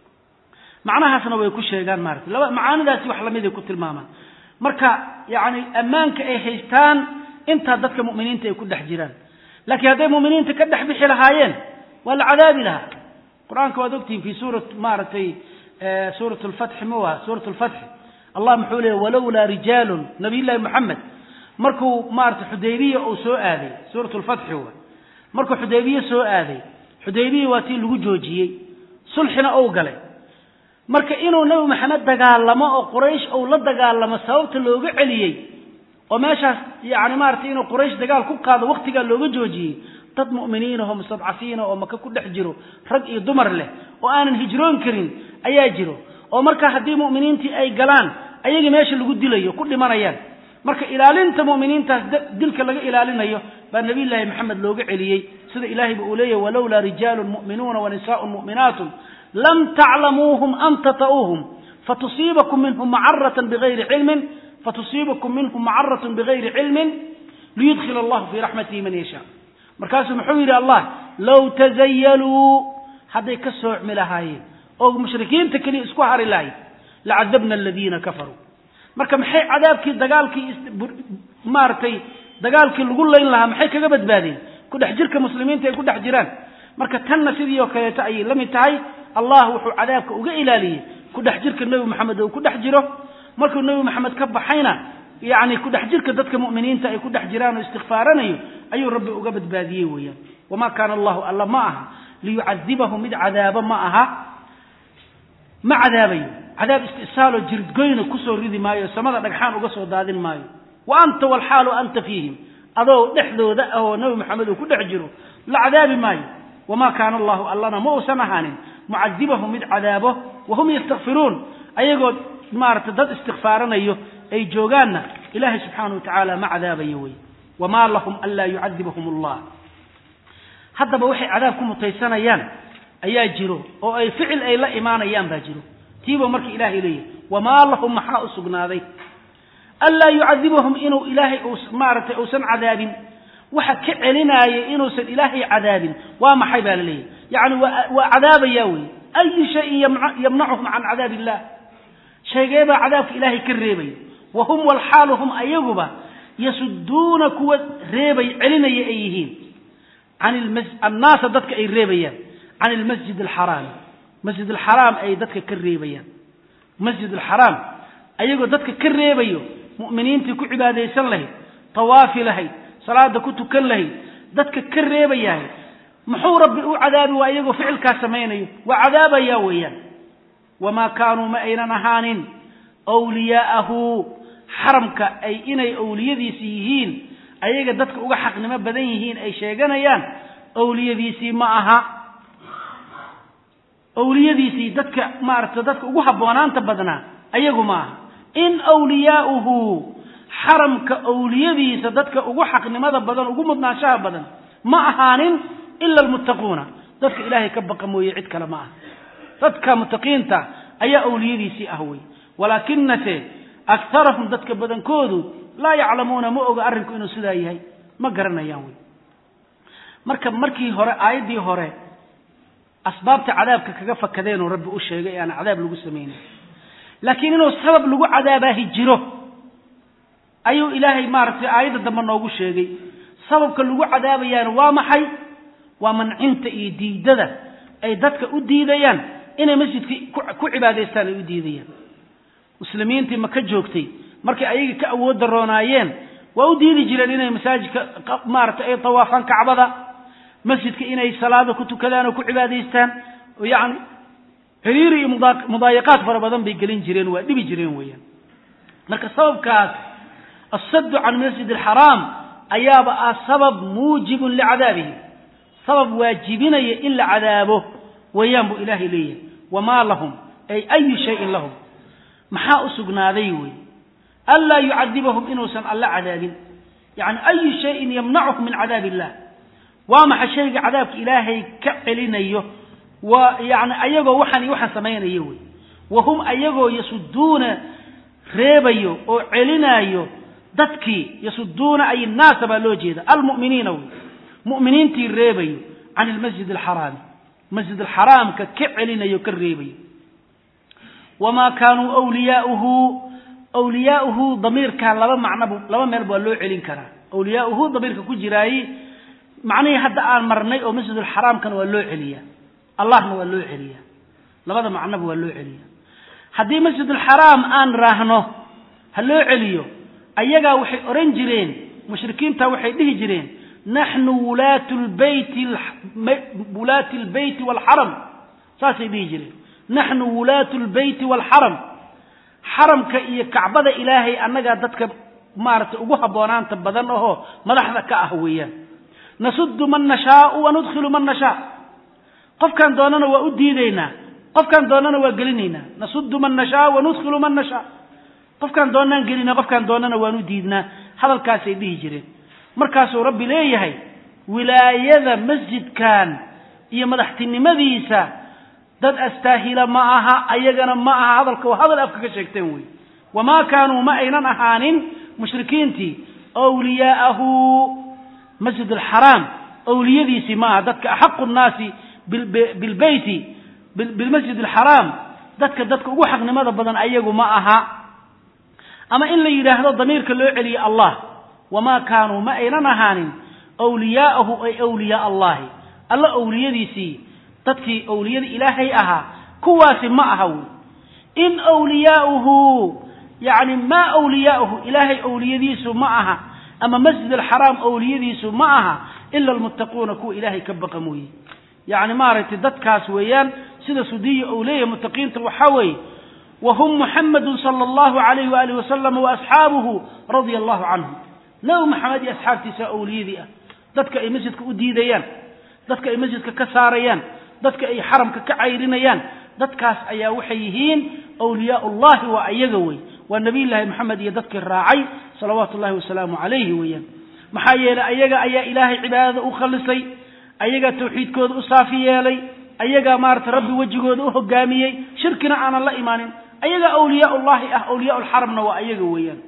macnahaasna way ku sheegaan maarata laba macaanidaasi wax lamiday ku tilmaamaan marka yacni ammaanka ay haystaan intaa dadka mu'miniinta ay ku dhex jiraan laakiin hadday mu'miniinta ka dhex bixi lahaayeen waa la cadaabi lahaa qur-aanka waad ogtihiin fi suura maaragtay suurat lfatxi mu aha suurat lfatxi allah muxuu leeyay walowlaa rijaalun nabiyullaahi moxamed markuu maarata xudaybiya uu soo aaday suurat lfatxi wa markuu xudaybiye soo aaday xudaybiya waa tii lagu joojiyey sulxina ou galay marka inuu nebi maxamed dagaalamo oo quraysh ou la dagaalamo sababta looga celiyey oo meeshaas yani maaragtay inuu quraysh dagaal ku qaado waktigaa looga joojiyey dad mu'miniinahoo mustadcafiina oo maka ku dhex jiro rag iyo dumar leh oo aanan hijroon karin ayaa jiro oo marka haddii mu'miniintii ay galaan ayagii meesha lagu dilayo ku dhimanayaan marka ilaalinta mu'miniintaas dilka laga ilaalinayo baa nabiyullaahi maxamed looga celiyey sida ilahayba uu leeyahy walowlaa rijaalun mu'minuuna wa nisaaun mu'minaatun lam taclamuuhum an tata'uuhum fatusiibakum minhum macaratan bigayri cilmin fatusiibakum minhum macaratun bigayri cilmin liyudkhil allahu fii raxmatihi man yashaa markaasuu muxuu yidhi allah low tazayaluu hadday ka soocmi lahaayeen oo mushrikiinta keliya isku hari lahayd lacadabna aladiina kafaruu marka maxay cadaabkii dagaalkii maaragtay dagaalkii lagu layn lahaa maxay kaga badbaadeen ku dhex jirka muslimiinta ay ku dhex jiraan marka tanna sidii oo kaleeto ayay la mid tahay allah wuxuu cadaabka uga ilaaliyey ku dhex jirka nebi moxamed uu ku dhex jiro markuu nebi moxamed ka baxayna yacni ku dhex jirka dadka mu'miniinta ay ku dhex jiraan oo istikfaaranayo ayuu rabbi uga badbaadiyey weeyaan wamaa kaana allahu alla ma aha liyucadibahum mid cadaabo ma aha ma cadaabayo cadaab istisaaloo jiridgoyna kusoo ridi maayo samada dhagxaan uga soo daadin maayo wa anta walxaalu anta fiihim adoo dhexdooda ah oo nebi moxamed uu ku dhex jiro la cadaabi maayo wamaa kaana allahu allana ma uusan ahaanin mucadibahum mid cadaabo wahum yastakfiruun ayagoo maarata dad istikfaaranayo ay joogaanna ilaahay subxaanahu wa tacaala ma cadaabayo wey wamaa lahum anlaa yucadibahum allah haddaba waxay cadaab ku mutaysanayaan ayaa jiro oo ay ficil ay la imaanayaan baa jiro tiiba marka ilaahay leeyahay wamaa lahum maxaa u sugnaaday anlaa yucadibahum inuu ilaahay maaragtay uusan cadaabin waxa ka celinaaya inuusan ilaahay cadaabin waa maxay baa la leeyahay yacni waa cadaabaya wey ayu shayin yamnacuhum can cadaab illah shaygee baa cadaabka ilaahay ka reebaya wa hum walxaalu hum ayaguba yasuduuna kuwa reebay celinaya ay yihiin annaasa dadka ay reebayaan can ilmasjid alxaraami masjid alxaraam ay dadka ka reebayaan masjid alxaraam ayagoo dadka ka reebayo mu'miniintii ku cibaadaysan lahayd tawaafi lahayd salaada ku tukan lahayd dadka ka reebayahay muxuu rabbi u cadaabi waa iyagoo ficilkaas samaynayo waa cadaabaya weeyaan wamaa kaanuu ma aynan ahaanin wliyaa'ahu xaramka ay inay awliyadiisi yihiin ayaga dadka uga xaqnimo badan yihiin ay sheeganayaan awliyadiisii ma aha awliyadiisii dadka maaragta dadka ugu habboonaanta badnaa ayagu ma aha in wliyaauhu xaramka awliyadiisa dadka ugu xaqnimada badan ugu mudnaanshaha badan ma ahaanin ila almuttaquuna dadka ilaahay ka baqa mooye cid kale ma aha dadka muttaqiinta ayaa awliyadiisii ah wey walaakinase akarahum dadka badankoodu laa yaclamuuna ma oga arrinku inuu sidaa yahay ma garanayaan wey marka markii hore aayaddii hore asbaabta cadaabka kaga fakadeenoo rabbi u sheegay ee aan cadaab lagu samaynin laakiin inuu sabab lagu cadaabaahi jiro ayuu ilaahay maaragtay aayadda dambe noogu sheegay sababka lagu cadaabayaana waa maxay waa mancinta iyo diidada ay dadka u diidayaan inay masjidkii ku cibaadaystaan ay u diidayaan muslimiintii maka joogtay markay ayagii ka awood daroonaayeen waa u diidi jireen inay masaajidka maaragtay ay tawaafaan kacbada masjidka inay salaada ku tukadaan oo ku cibaadaystaan oo yacni xiriiri iyo mudaayiqaad fara badan bay gelin jireen waa dhibi jireen weeyaan marka sababkaas asaddu can masjid alxaraam ayaaba ah sabab muujibun licadaabihi sabab waajibinaya in la cadaabo weeyaan buu ilaahay leeyahay wamaa lahum ay ayu shayin lahum maxaa u sugnaaday wey anlaa yucadibahum inuusan alla cadaabin yani ayu shayin yamnacuhum min cadaab illah waa maxa shayga cadaabka ilaahay ka celinayo waa yani ayagoo waxaan iyo waxaan samaynayo wey wa hum ayagoo yasuduuna reebayo oo celinaayo dadkii yasuduuna ay naasa baa loo jeeda almu'miniina wey mu'miniintii reebayo can ilmasjid alxaraami masjid alxaraamka ka celinayo ka reebayo wamaa kaanuu wliyaauhu wliyaauhu damiirkan laba macnobu laba meelba waa loo celin karaa wliyaauhu damiirka ku jiraaye macnihii hadda aan marnay oo masjid alxaraamkana waa loo celiyaa allahna waa loo celiyaa labada macnoba waa loo celiyaa haddii masjid alxaraam aan raahno ha loo celiyo ayagaa waxay odhan jireen mushrikiinta waxay dhihi jireen naxnu wulaatu lbeyti wulaati lbeyti waalxaram saasay dhihi jireen naxnu wulaatu lbeyti waalxaram xaramka iyo kacbada ilaahay annagaa dadka maaragtay ugu habboonaanta badan ahoo madaxda ka ah weeyaan nasudu man nashaau wa nudkhilu man nashaa qofkaan doonana waa u diidaynaa qofkaan doonana waa gelinaynaa nasudu man nashaa wa nudkhilu man nashaa qofkaan doonaan gelinaa qofkaan doonana waan u diidnaa hadalkaasay dhihi jireen markaasuu rabbi leeyahay wilaayada masjidkan iyo madaxtinimadiisa dad astaahila ma aha ayagana ma aha hadalka waa hadal afka ka sheegteen wey wamaa kaanuu ma aynan ahaanin mushrikiintii wliyaa'ahu masjid alxaraam awliyadiisii ma aha dadka axaqu nnaasi bilbeyti bilmasjid alxaraam dadka dadka ugu xaqnimada badan ayagu ma aha ama in la yidhaahdo damiirka loo celiye allah wamaa kaanuu ma aynan ahaanin wliyaa'ahu ay wliyaa allahi alla awliyadiisii dadkii awliyada ilaahay ahaa kuwaasi ma aha wey in wliyaauhu yani maa wliyaauhu ilaahay awliyadiisu ma aha ama masjid alxaraam awliyadiisu ma aha ila almuttaquuna kuwa ilaahay ka baqa mooye yani maaragtay dadkaas weeyaan sida sudiya ou leeyahay muttaqiinta waxaa weeye wahum muxamadu sala allahu alayh waaalih wasalam waasxaabuhu radia allahu canhum nabi maxamed iyo asxaabtiisa awliyadii ah dadka ay masjidka u diidayaan dadka ay masjidka ka saarayaan dadka ay xaramka ka cayrinayaan dadkaas ayaa waxay yihiin wliyaa ullahi waa ayaga wey waa nabiyullaahi moxamed iyo dadkii raacay salawaatu ullahi wasalaamu calayhi weeyaan maxaa yeelay ayaga ayaa ilaahay cibaadada u khalisay ayagaa tawxiidkooda u saafi yeelay ayagaa maarata rabbi wejigooda u hogaamiyey shirkina aanan la imaanin ayagaa awliyaa ullahi ah awliyaa lxaramna waa ayaga weeyaan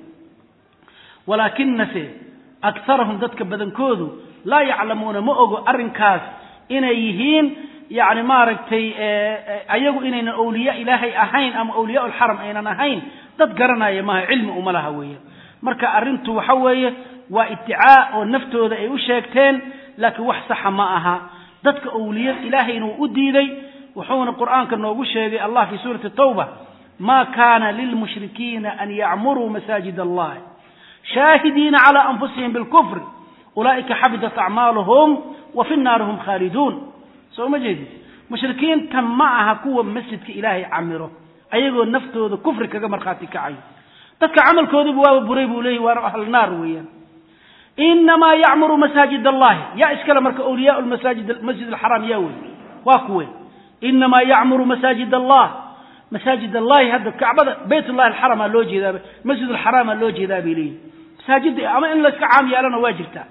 walaakinase akarahum dadka badankoodu laa yaclamuuna ma ogo arrinkaas inay yihiin yani maaragtay ayagu inaynan awliya ilaahay ahayn ama awliyaa lxaram aynan ahayn dad garanaya maaha cilmi uma laha weeyaan marka arrintu waxa weeye waa idicaa oo naftooda ay u sheegteen laakiin wax saxa ma aha dadka awliya ilaahayna uu u diiday wuxuuna qur'aanka noogu sheegay allah fi suurati tawba ma kana lilmushrikiina an yacmuruu masaajid allah shaahidiina cala anfusihim bilkufri ulaa'ika xabidat acmaaluhum wa fi nnaari hum khaaliduun soo ma jeedid mushrikiinta ma aha kuwa masjidka ilaahay camiro ayagoo naftooda kufri kaga markhaati kacayo dadka camalkooduba waaba buray buu leeyahy waana ahl naar weeyaan inamaa yacmuru masaajid allahi yaa iskale marka awliyaa masaajid masjid alxaraam yaa wey waa kuwe inamaa yacmuru masaajid allah masaajid allahi hadda kacbada bayt ullahi alxarama loo jeedaa masjid alxaraama loo jeedaa bay leeyihin masaajidda ama in layska caam yeelana waa jirtaa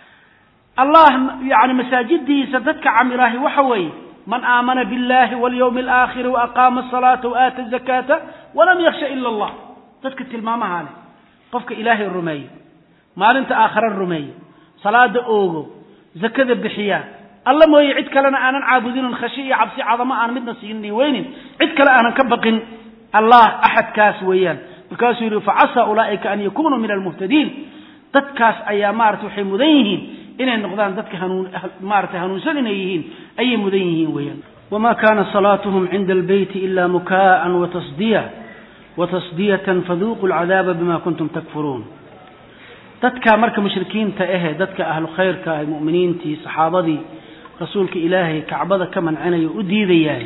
allah yani masaajidiisa dadka camiraahi waxa weeye man aamana biاllahi walyawmi alaakhiri waaqaama asalaata waaata azakaata walam yaksha ila allah dadka tilmaamaha leh qofka ilaahay rumeeyo maalinta aakhare rumeeyo salaada oogo zakada bixiya alla mooye cid kalena aanan caabudinin khashi iyo cabsi cadamo aan midna siinin weynin cid kale aanan ka baqin allah axadkaas weeyaan markaasuu yidhi facasa ulaa'ika an yakunuu min almuhtadiin dadkaas ayaa maarata waxay mudan yihiin inay noqdaan dadka hanuun maarata hanuunsan inay yihiin ayay mudan yihiin weeyaan wma kana salaatuhum cinda albeyti ila mukaءa watasdiya watasdiyatan faduuquu alcadaaba bima kuntum takfuruun dadka marka mushrikiinta ahe dadka ahlu khayrka ah mu'miniintii saxaabadii rasuulka ilaahay kacbada ka mancinaya u diidayahay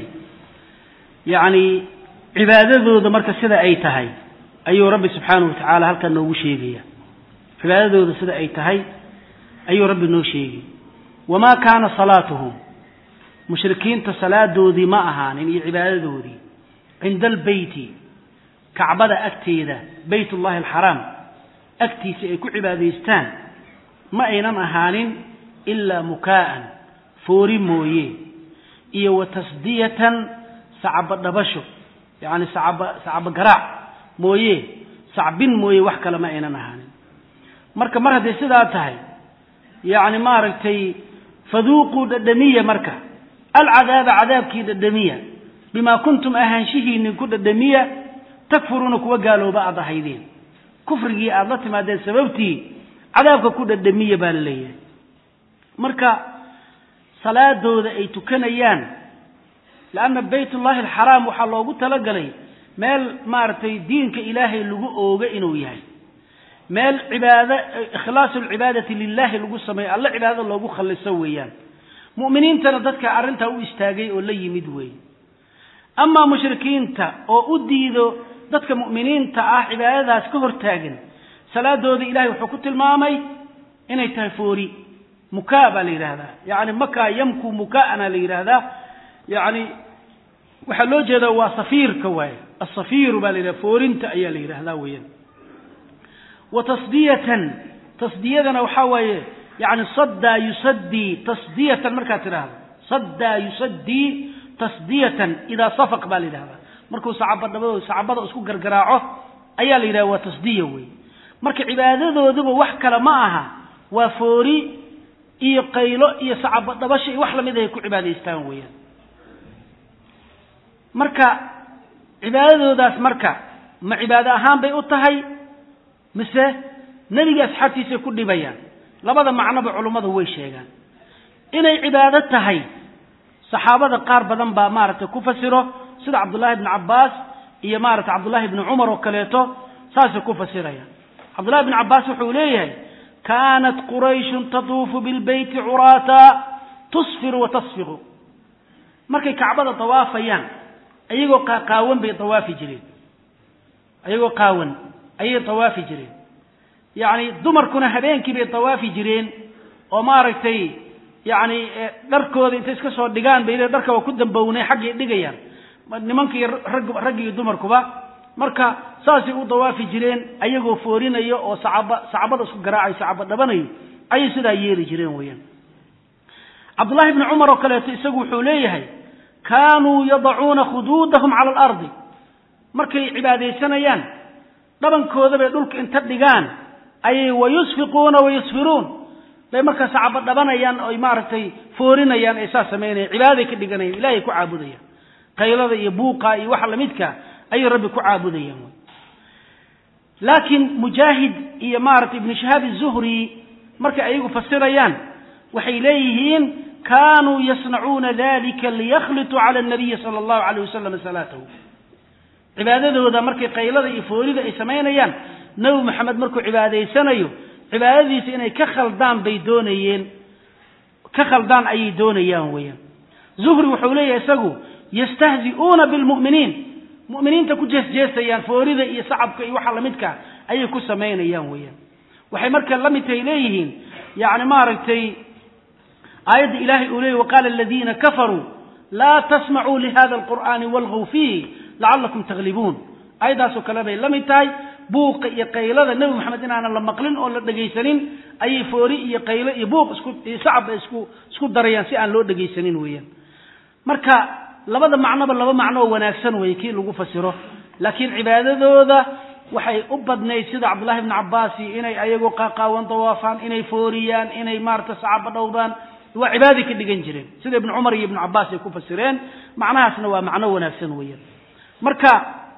yacni cibaadadooda marka sida ay tahay ayuu rabbi subxaanahu wa tacaala halkan noogu sheegaya cibaadadooda sida ay tahay ayuu rabbi noo sheegay wamaa kaana salaatuhum mushrikiinta salaadoodii ma ahaanin iyo cibaadadoodii cinda albeyti kacbada agteeda bayt ullahi alxaraam agtiisa ay ku cibaadaystaan ma aynan ahaanin ilaa mukaa'an foori mooye iyo wa tasdiyatan sacabo dhabasho yacni sacaba sacabo garaac mooye sacbin mooye wax kale ma aynan ahaanin marka mar hadday sidaa tahay yacni maaragtay faduuquu dhadhamiya marka alcadaaba cadaabkii dhadhamiya bimaa kuntum ahaanshihiinin ku dhadhamiya takfuruuna kuwa gaalooba aad ahaydeen kufrigii aada la timaadeen sababtii cadaabka ku dhadhamiya baa la leeyahay marka salaadooda ay tukanayaan leanna bayt ullahi alxaraam waxaa loogu talagalay meel maaragtay diinka ilaahay lagu ooga inuu yahay meel cibaado ikhlaasu alcibaadati lilahi lagu sameeyo alle cibaadada loogu khalliso weeyaan mu'miniintana dadka arrintaa u istaagay oo la yimid weeye amaa mushrikiinta oo u diido dadka mu'miniinta ah cibaadadaas ka hortaagan salaadooda ilahay wuxuu ku tilmaamay inay tahay foori mukaa baa la yidhaahdaa yacni makaa yamku mukaa'ana la yidhaahdaa yacni waxaa loo jeedaa waa safiirka waaye asafiiru baa la yidhahda foorinta ayaa la yidhaahdaa weeyaan wa tasdiyatan tasdiyadana waxaa waaye yani saddaa yusaddii tasdiyatan markaad tidhaahdo saddaa yusaddii tasdiyatan idaa safaq baa la yidhahdaa markuu sacabadhabado sacabada isku gargaraaco ayaa la yidhahda waa tasdiya wey marka cibaadadooduba wax kale ma aha waa foori iyo qaylo iyo sacabadhabasho iyo wax lamid ahay ku cibaadaystaan weeyaan marka cibaadadoodaas marka ma cibaado ahaan bay u tahay mise nebiga asxaabtiisay ku dhibayaan labada macnoba culummadu way sheegaan inay cibaado tahay saxaabada qaar badan baa maaragtay ku fasiro sida cabdullahi bni cabbaas iyo maaragtay cabdullahi bni cumar oo kaleeto saasay ku fasirayaan cabdullahi bni cabbaas wuxuu leeyahay kaanat qurayshun tatuufu bilbeyti curaata tusfiru wa tasfiqu markay kacbada dawaafayaan ayagoo qaawan bay dawaafi jireen ayagoo qaawan ayay dawaafi jireen yacni dumarkuna habeenkii bay dawaafi jireen oo maaragtay yacni dharkooda intay iska soo dhigaan bay dharka waa ku dambownay xaggay dhigayaan nimankii rag raggi iyo dumarkuba marka saasay u dawaafi jireen ayagoo foorinaya oo sacaba sacabada isku garaacayo sacaba dhabanayo ayay sidaa yeeli jireen weeyaan cabdullahi bni cumar oo kaleeto isagu wuxuu leeyahay kaanuu yadacuuna khuduudahum cala alardi markay cibaadaysanayaan dhabankooda bay dhulka inta dhigaan ayay wayusfiquuna wayusfiruun bay markaas caba dhabanayaan oy maaragtay foorinayaan ay saas samaynayaan cibaaday ka dhiganayaan ilahay ku caabudayaan qaylada iyo buuqa iyo waxa lamidka ayay rabbi ku caabudayaan laakiin mujaahid iyo maaragtay ibnu shahaab izuhri markay ayagu fasirayaan waxay leeyihiin kaanuu yasnacuuna dalika liyakhlituu cala anabiyi sala allahu alayh wasalam salaatahu cibaadadooda markay qaylada iyo foorida ay samaynayaan nebi maxamed markuu cibaadaysanayo cibaadadiisa inay ka khaldaan bay doonayeen ka khaldaan ayay doonayaan weeyaan zuhri wuxuu leeyahay isagu yastahzi'uuna bilmu'miniin mu'miniinta ku jeesjeesayaan foorida iyo sacabka iyo waxa lamidka ayay ku samaynayaan weeyaan waxay marka la mid tahay leeyihiin yacni maaragtay aayadda ilaahay uu leeyay waqaala aladiina kafaruu laa tasmacuu lihada alqur'aani walgw fiihi lacallakum taglibuun aayaddaasoo kale bay la mid tahay buuqa iyo qaylada nebi moxamed inaanan la maqlin oo la dhegaysanin ayay foori iyo qaylo iyo buuq isku iyo sacabba isku isku darayaan si aan loo dhegaysanin weeyaan marka labada macnoba laba macno oo wanaagsan weeye kii lagu fasiro laakiin cibaadadooda waxay u badnayd sida cabdullahi ibnu cabbaasi inay ayagoo qaaqaawan dawaafaan inay fooriyaan inay maarata sacaba dhowdaan waa cibaaday ka dhigan jireen sida ibnu cumar iyo ibnu cabbaas ay ku fasireen macnahaasna waa macno wanaagsan weeyaan marka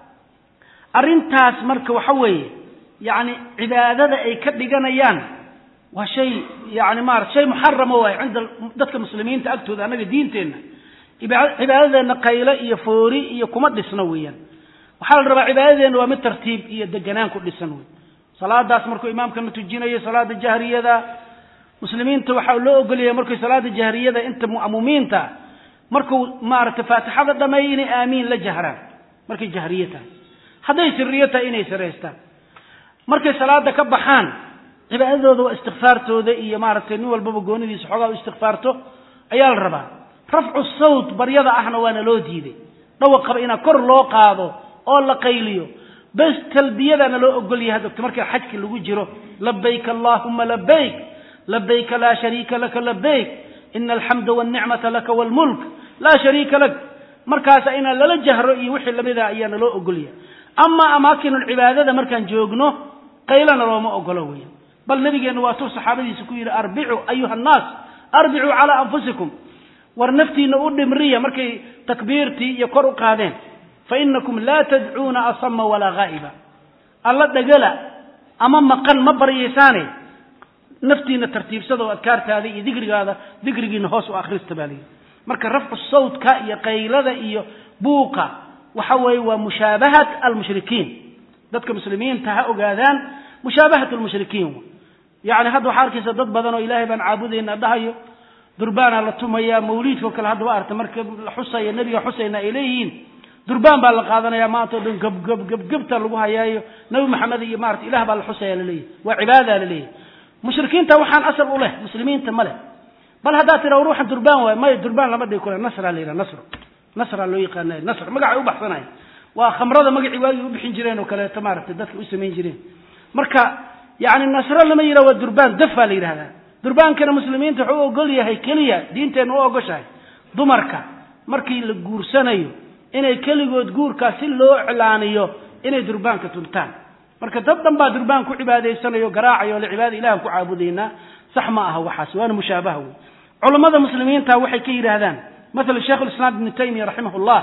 arrintaas marka waxa weeye yacni cibaadada ay ka dhiganayaan waa shay yani maarata shay muxarama waaye cinda dadka muslimiinta agtooda annaga diinteenna cibaadadeenna qayle iyo foori iyo kuma dhisno weeyaan waxaa la rabaa cibaadadeenna waa mid tartiib iyo deganaan ku dhisan wey salaadaas markuu imaamkana tujinayo salaada jahriyada muslimiinta waxaa loo ogolyahay markay salaada jahriyada inta mu'mumiinta markuu maaragtay faatixada dhameeyo inay aamiin la jahraan markay jahriye tahay hadday siriyo tahay inay siraystaan markay salaada ka baxaan cibaadadooda waa istikfaartooda iyo maaragtay nin walbaba goonidiisa xoogaa u istikfaarto ayaa la rabaa rafcu sawt baryada ahna waana loo diiday dhawaqaba inaa kor loo qaado oo la qayliyo bes talbiyadaana loo ogol yahay dogta marka xajka lagu jiro labayk allahuma labayk labayka laa shariika laka labayk ina alxamda walnicmata laka walmulk laa shariika lak markaasa inaan lala jahro iyo wixii lamida ayaana loo ogol yahay ama amaakinulcibaadada markaan joogno qaylana looma ogolo weya bal nabigeenna waa tuu saxaabadiisa ku yidhi arbicuu ayuha annaas arbicuu calaa anfusikum war naftiina u dhimriya markay takbiirtii iyo kor u qaadeen fa inakum laa tadcuuna asama walaa haa'iba alla dhagala ama maqan ma baryaysaane naftiina tartiibsada oo adkaartaada iyo dikrigaada dikrigiina hoos u akhrista baa layidhi marka rafcu sawtka iyo qaylada iyo buuqa waxa weeye waa mushaabahat almushrikiin dadka muslimiinta ha ogaadaan mushaabahat almushrikiin yacni hadda waxaa arkaysa dad badan oo ilaahay baan caabudayna dhahayo durbaanaa la tumayaa mawliidkao kale hadda wa arta marka la xusaya nebiga xusayna ay leeyihiin durbaan baa la qaadanaya maanta o dhan gabgab gabgabta lagu hayaayo nabi maxamed iyo maarata ilah baa la xusaya laleeyahy waa cibaada laleeyahy mushrikiinta waxaan asal u leh muslimiinta ma leh bal haddaad tira war waxaan durbaan waay maya durbaan lama dhigi kula nasraa la yidhaha nasr nasraa loo yaqaana nasr magacay u baxsanaya waa khamrada magacii waagii u bixin jireen oo kaleeto maaragtay dadka u samayn jireen marka yani nasro lama yidhaha waa durbaan daf baa la yidhahdaa durbaankana muslimiinta wuxuu u ogol yahay keliya diinteenna u ogoshahay dumarka markii la guursanayo inay keligood guurkaas si loo iclaaniyo inay durbaanka tuntaan marka dad dhan baa durbaan ku cibaadaysanayo garaacayo le cibaada ilahan ku caabudaynaa sax ma aha waxaas waana mushaabaha wey culammada muslimiinta waxay ka yidhaahdaan maala sheikh lislaam ibnu taymiya raximah llah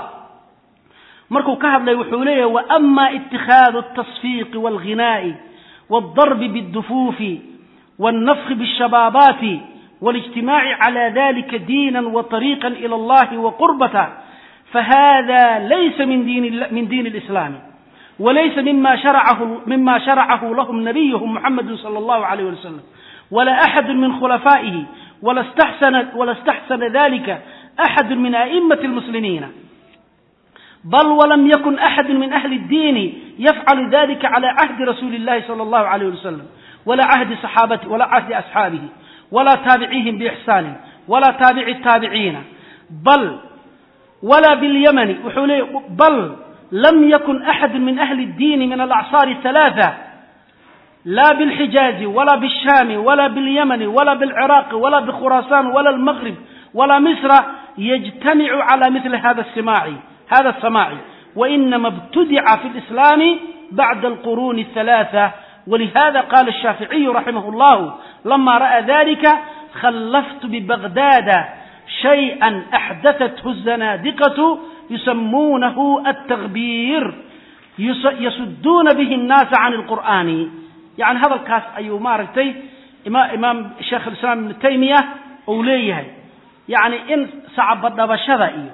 markuu ka hadlay wuxuu leeyahay waama itikhaadu altasfiiqi walghinaa'i waldarbi biاddufuufi والنفخ بالشبابات والاجتماع على ذلك دينا وطريقا إلى الله وقربة فهذا ليس من دين, من دين الإسلام وليس مما شرعه, مما شرعه لهم نبيهم محمد صلى الله عليه وسلم ولا أحد من خلفائه ولا استحسن, ولا استحسن ذلك أحد من أئمة المسلمين بل ولم يكن أحد من أهل الدين يفعل ذلك على عهد رسول الله صلى الله عليه وسلم ولا عهد صحابته ولا عهد أصحابه ولا تابعيهم بإحسان ولا تابع التابعين بل ولا باليمن بل لم يكن أحد من أهل الدين من الأعصار الثلاثة لا بالحجاز ولا بالشام ولا باليمن ولا بالعراق ولا بخراسان ولا المغرب ولا مصر yajtamicu cala mili hada simaaci hada asamaaci wainama ibtudica fi lislaami bacda alquruuni athalaatha walihada qala الshaaficiyu raximah اllahu lama ra'a dalika khallaftu bibagdada shayئa axdathathu الzanaadiqaةu yusamuunahu التغبير yasuduuna bihi الnaasa can اlqur'ani yani hadalkaas ayuu maaragtay imaam sheekh اlislaam ibnu taymiya uu leeyahay yani in sacbadhabashada iyo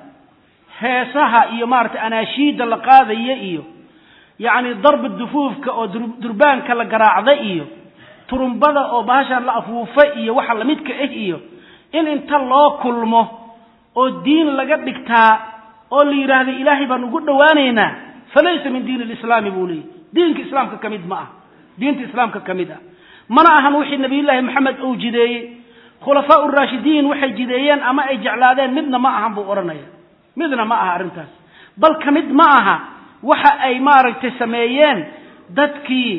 heesaha iyo maaragtay anaashiida la qaadaya iyo yani darbi dufuufka oo durbaanka la garaacda iyo turumbada oo bahashan la afuufa iyo waxa lamidka ah iyo in inta loo kulmo oo diin laga dhigtaa oo la yidhaahda ilaahay baan ugu dhowaanaynaa falaysa min diin lislaami buu leeyay diinka islaamka ka mid ma ah diinta islaamka ka mid ah mana ahan wixii nabiyullaahi maxamed uu jideeyey khulafaa uraashidiin waxay jideeyeen ama ay jeclaadeen midna ma ahan buu odhanaya midna ma aha arrintaas bal ka mid ma aha waxa ay maaragtay sameeyeen dadkii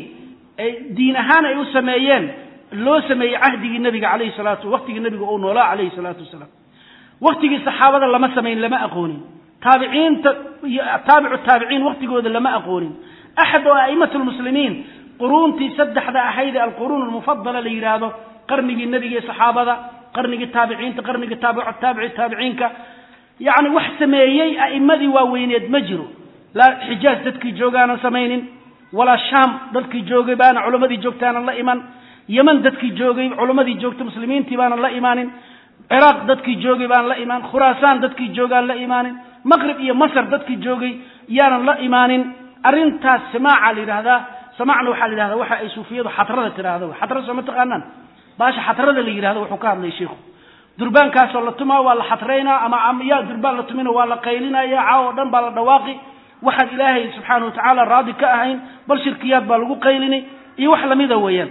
diin ahaan ay u sameeyeen loo sameeyey cahdigii nebiga calayhi salaatu waqtigii nebiga uu noolaa calayhi salaatu wasalaam waqtigii saxaabada lama samayn lama aqoonin taabiciinta iyo taabicu taabiciin waqtigooda lama aqoonin axad oo a'immat lmuslimiin quruuntii saddexda ahayd ee alquruun almufadala la yidhaahdo qarnigii nebiga iyo saxaabada qarnigii taabiciinta qarnigii taabicu taabici taabiciinka yacni wax sameeyey a'immadii waaweyneed ma jiro laa xijaaj dadkii joogaanan samaynin walaa shaam dadkii joogay baana culammadii joogtaanan la iman yeman dadkii joogay culammadii joogta muslimiintii baanan la imaanin ciraaq dadkii joogay baan la imaan khuraasaan dadkii joogaan la imaanin maqrib iyo masr dadkii joogay yaanan la imaanin arrintaas samaaca la yidhahdaa samaacna waxaa la yidhahdaa waxa ay suufiyadu xatrada tidhaahdo xatra soo ma taqaanaan baasha xatrada la yidhahdo wuxuu ka hadlay sheikhu durbaankaasoo la tumaa waa la xatraynaa ama yaa durbaan la tumina waa la qaylinaya caaw oo dhan baa la dhawaaqi waxaan ilaahay subxaana wa tacaala raadi ka ahayn bal shirkiyaad baa lagu qaylini iyo wax lamida weeyaan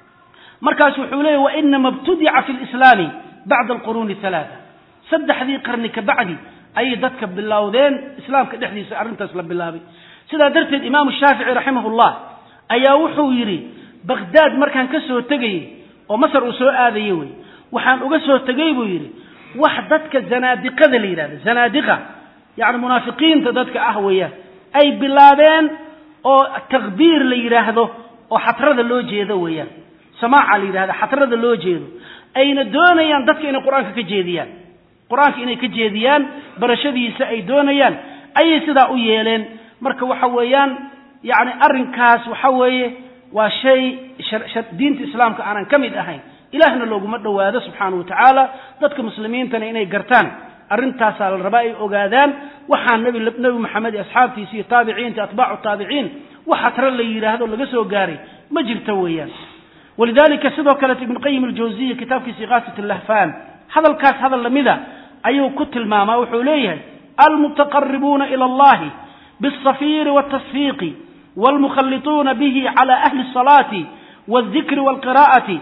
markaas wuxuu leeyahy wainama ibtudica fi lislaami bacda alquruuni halaaa saddexdii qarni ka bacdi ayay dadka bilowdeen islaamka dhexdiisa arrintaas la bilaabay sidaa darteed imaamu shaafici raximahullah ayaa wuxuu yidhi bakhdaad markaan ka soo tegayey oo masar uu soo aadayey wey waxaan uga soo tegey buu yidhi wax dadka zanaadiqada la yidhahdo zanaadiqa yacni munaafiqiinta dadka ah weeyaan ay bilaabeen oo takbiir la yidhaahdo oo xatrada loo jeedo weeyaan samaaca la yidhahda xatrada loo jeedo ayna doonayaan dadka inay qur-aanka ka jeediyaan qur-aanka inay ka jeediyaan barashadiisa ay doonayaan ayay sidaa u yeeleen marka waxa weeyaan yacni arrinkaas waxa weeye waa shay diinta islaamka aanan ka mid ahayn ilaahna looguma dhowaado subxaana wa tacaala dadka muslimiintana inay gartaan arrintaasaa la rabaa ay ogaadaan waxaa nebi nebi maxamed iyo asxaabtiisa iyo taabiciinta atbaacu taabiciin wax xatro la yidhaahdo laga soo gaaray ma jirto weeyaan walidalika sidoo kaleeto ibn qayim aljawziya kitaabkiisa iqaasat lahfan hadalkaas hadal lamida ayuu ku tilmaamaa wuxuu leeyahay almutaqaribuuna ila allahi biاsafiiri wاtasfiiqi wاlmukhalituuna bihi cala ahli الصalaati wاldikri wاlqira'ati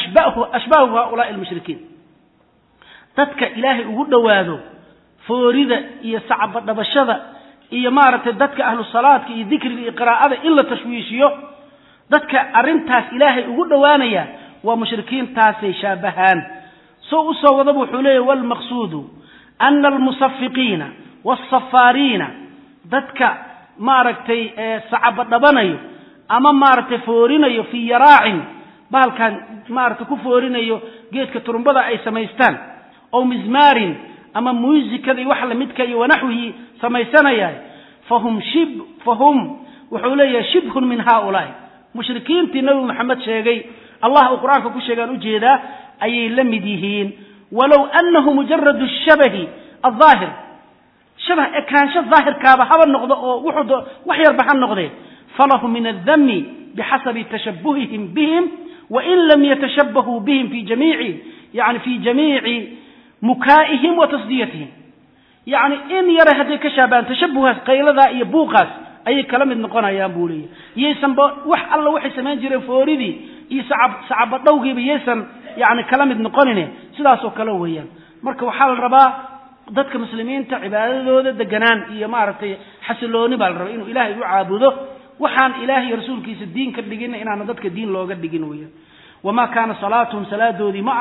ashbahu haulaai اlmushrikiin dadka ilaahay ugu dhowaado foorida iyo sacbadhabashada iyo maaragtay dadka ahlu salaadka iyo dikriga iyo qiraa'ada in la tashwiishiyo dadka arrintaas ilaahay ugu dhowaanaya waa mushrikiintaasay shaabahaan soo u soo wadaba wuxuu leeyahy walmaqsuudu ana almusafiqiina wasafaariina dadka maaragtay sacabadhabanayo ama maaragtay foorinayo fii yaraacin bahalkan maaragtay ku foorinayo geedka turumbada ay samaystaan ow mismaarin ama muusikada iyo wax lamidka iyo wanaxwihi samaysanaya fahum shib fahum wuxuu leeyahay shibhun min haaulaai mushrikiintii nebi maxamed sheegay allah uu qur-aanka ku sheegaan ujeedaa ayay la mid yihiin walow anahu mujaradu shabahi aldaahir shabah ekaansho daahirkaaba haba noqdo oo wuxuu wax yarba ha noqdee falahu min aldami bixasabi tashabuhihim bihim wain lam yatashabahuu bihim fi jamiici yani fi jamiici mukaa'ihim wa tasdiyatihim yacni in yara hadday ka shaabaan tashabuhaas qayladaa iyo buuqaas ayay kala mid noqonayaan buu leeyahy yaysanba wax alla waxay samayn jireen fooridii iyo sacab sacabadhowgiiba yaysan yani kala mid noqonine sidaasoo kale weeyaan marka waxaa la rabaa dadka muslimiinta cibaadadooda deganaan iyo maaragtay xasilooni baa la rabaa inuu ilaahay u caabudo waxaan ilaahay iyo rasuulkiisa diin ka dhigin inaana dadka diin looga dhigin weeyaan wamaa kaana salaatuhum salaadoodii ma aha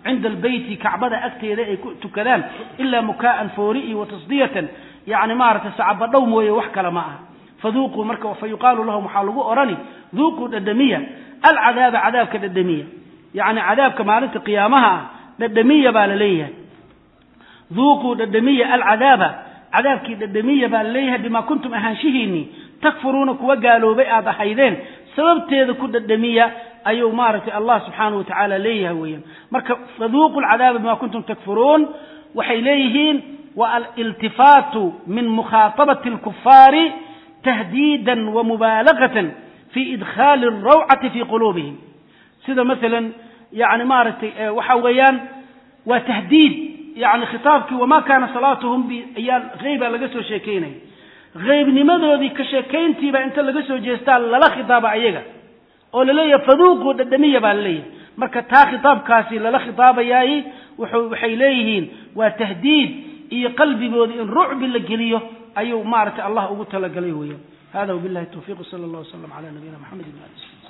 cinda albeyti kacbada agteeda ay ku tukadaan ilaa mukaa'an foori iyo watasdiyatan yani maaragtay sacabadhow mooye wax kale ma aha faduuquu marka fa yuqaalu lahum waxaa lagu odhani duuquu dhadhamiya alcadaaba cadaabka dhadhamiya yani cadaabka maalinta qiyaamaha ah dhadhamiya baa la leeyahay duuquu dhadhamiya alcadaaba cadaabkii dhadhamiya baa la leeyahay bimaa kuntum ahaanshihiinii takfuruuna kuwa gaaloobay aad ahaydeen sababteeda ku dhadhamiya ayuu maaragtay allah subxaanahu wa tacaala leeyahay weeyaan marka faduuqu lcadaaba bima kuntum takfuruun waxay leeyihiin wa aliltifaatu min mukhaatabati alkufaari tahdiidan wa mubaalagatan fi idkhaali alrawcati fi quluubihim sida masalan yani maaragtay waxa weeyaan waa tahdiid yani khitaabkii wamaa kaana salaatuhum ayaa heyba laga soo sheekeynaya heybnimadoodii ka sheekayntiiba inta laga soo jeestaa lala khitaaba ayaga oo laleeyahay faduuquu dhadhamiya baa laleeyahay marka taa khitaabkaasi lala khitaabayaay wuxuu waxay leeyihiin waa tahdiid iyo qalbigooda in rucbi la geliyo ayuu maaragtay allah ugu talagalay weeyaan hada wabillahi tawfiiq sala allah wasalam cala nabiyina maxamed ibn ali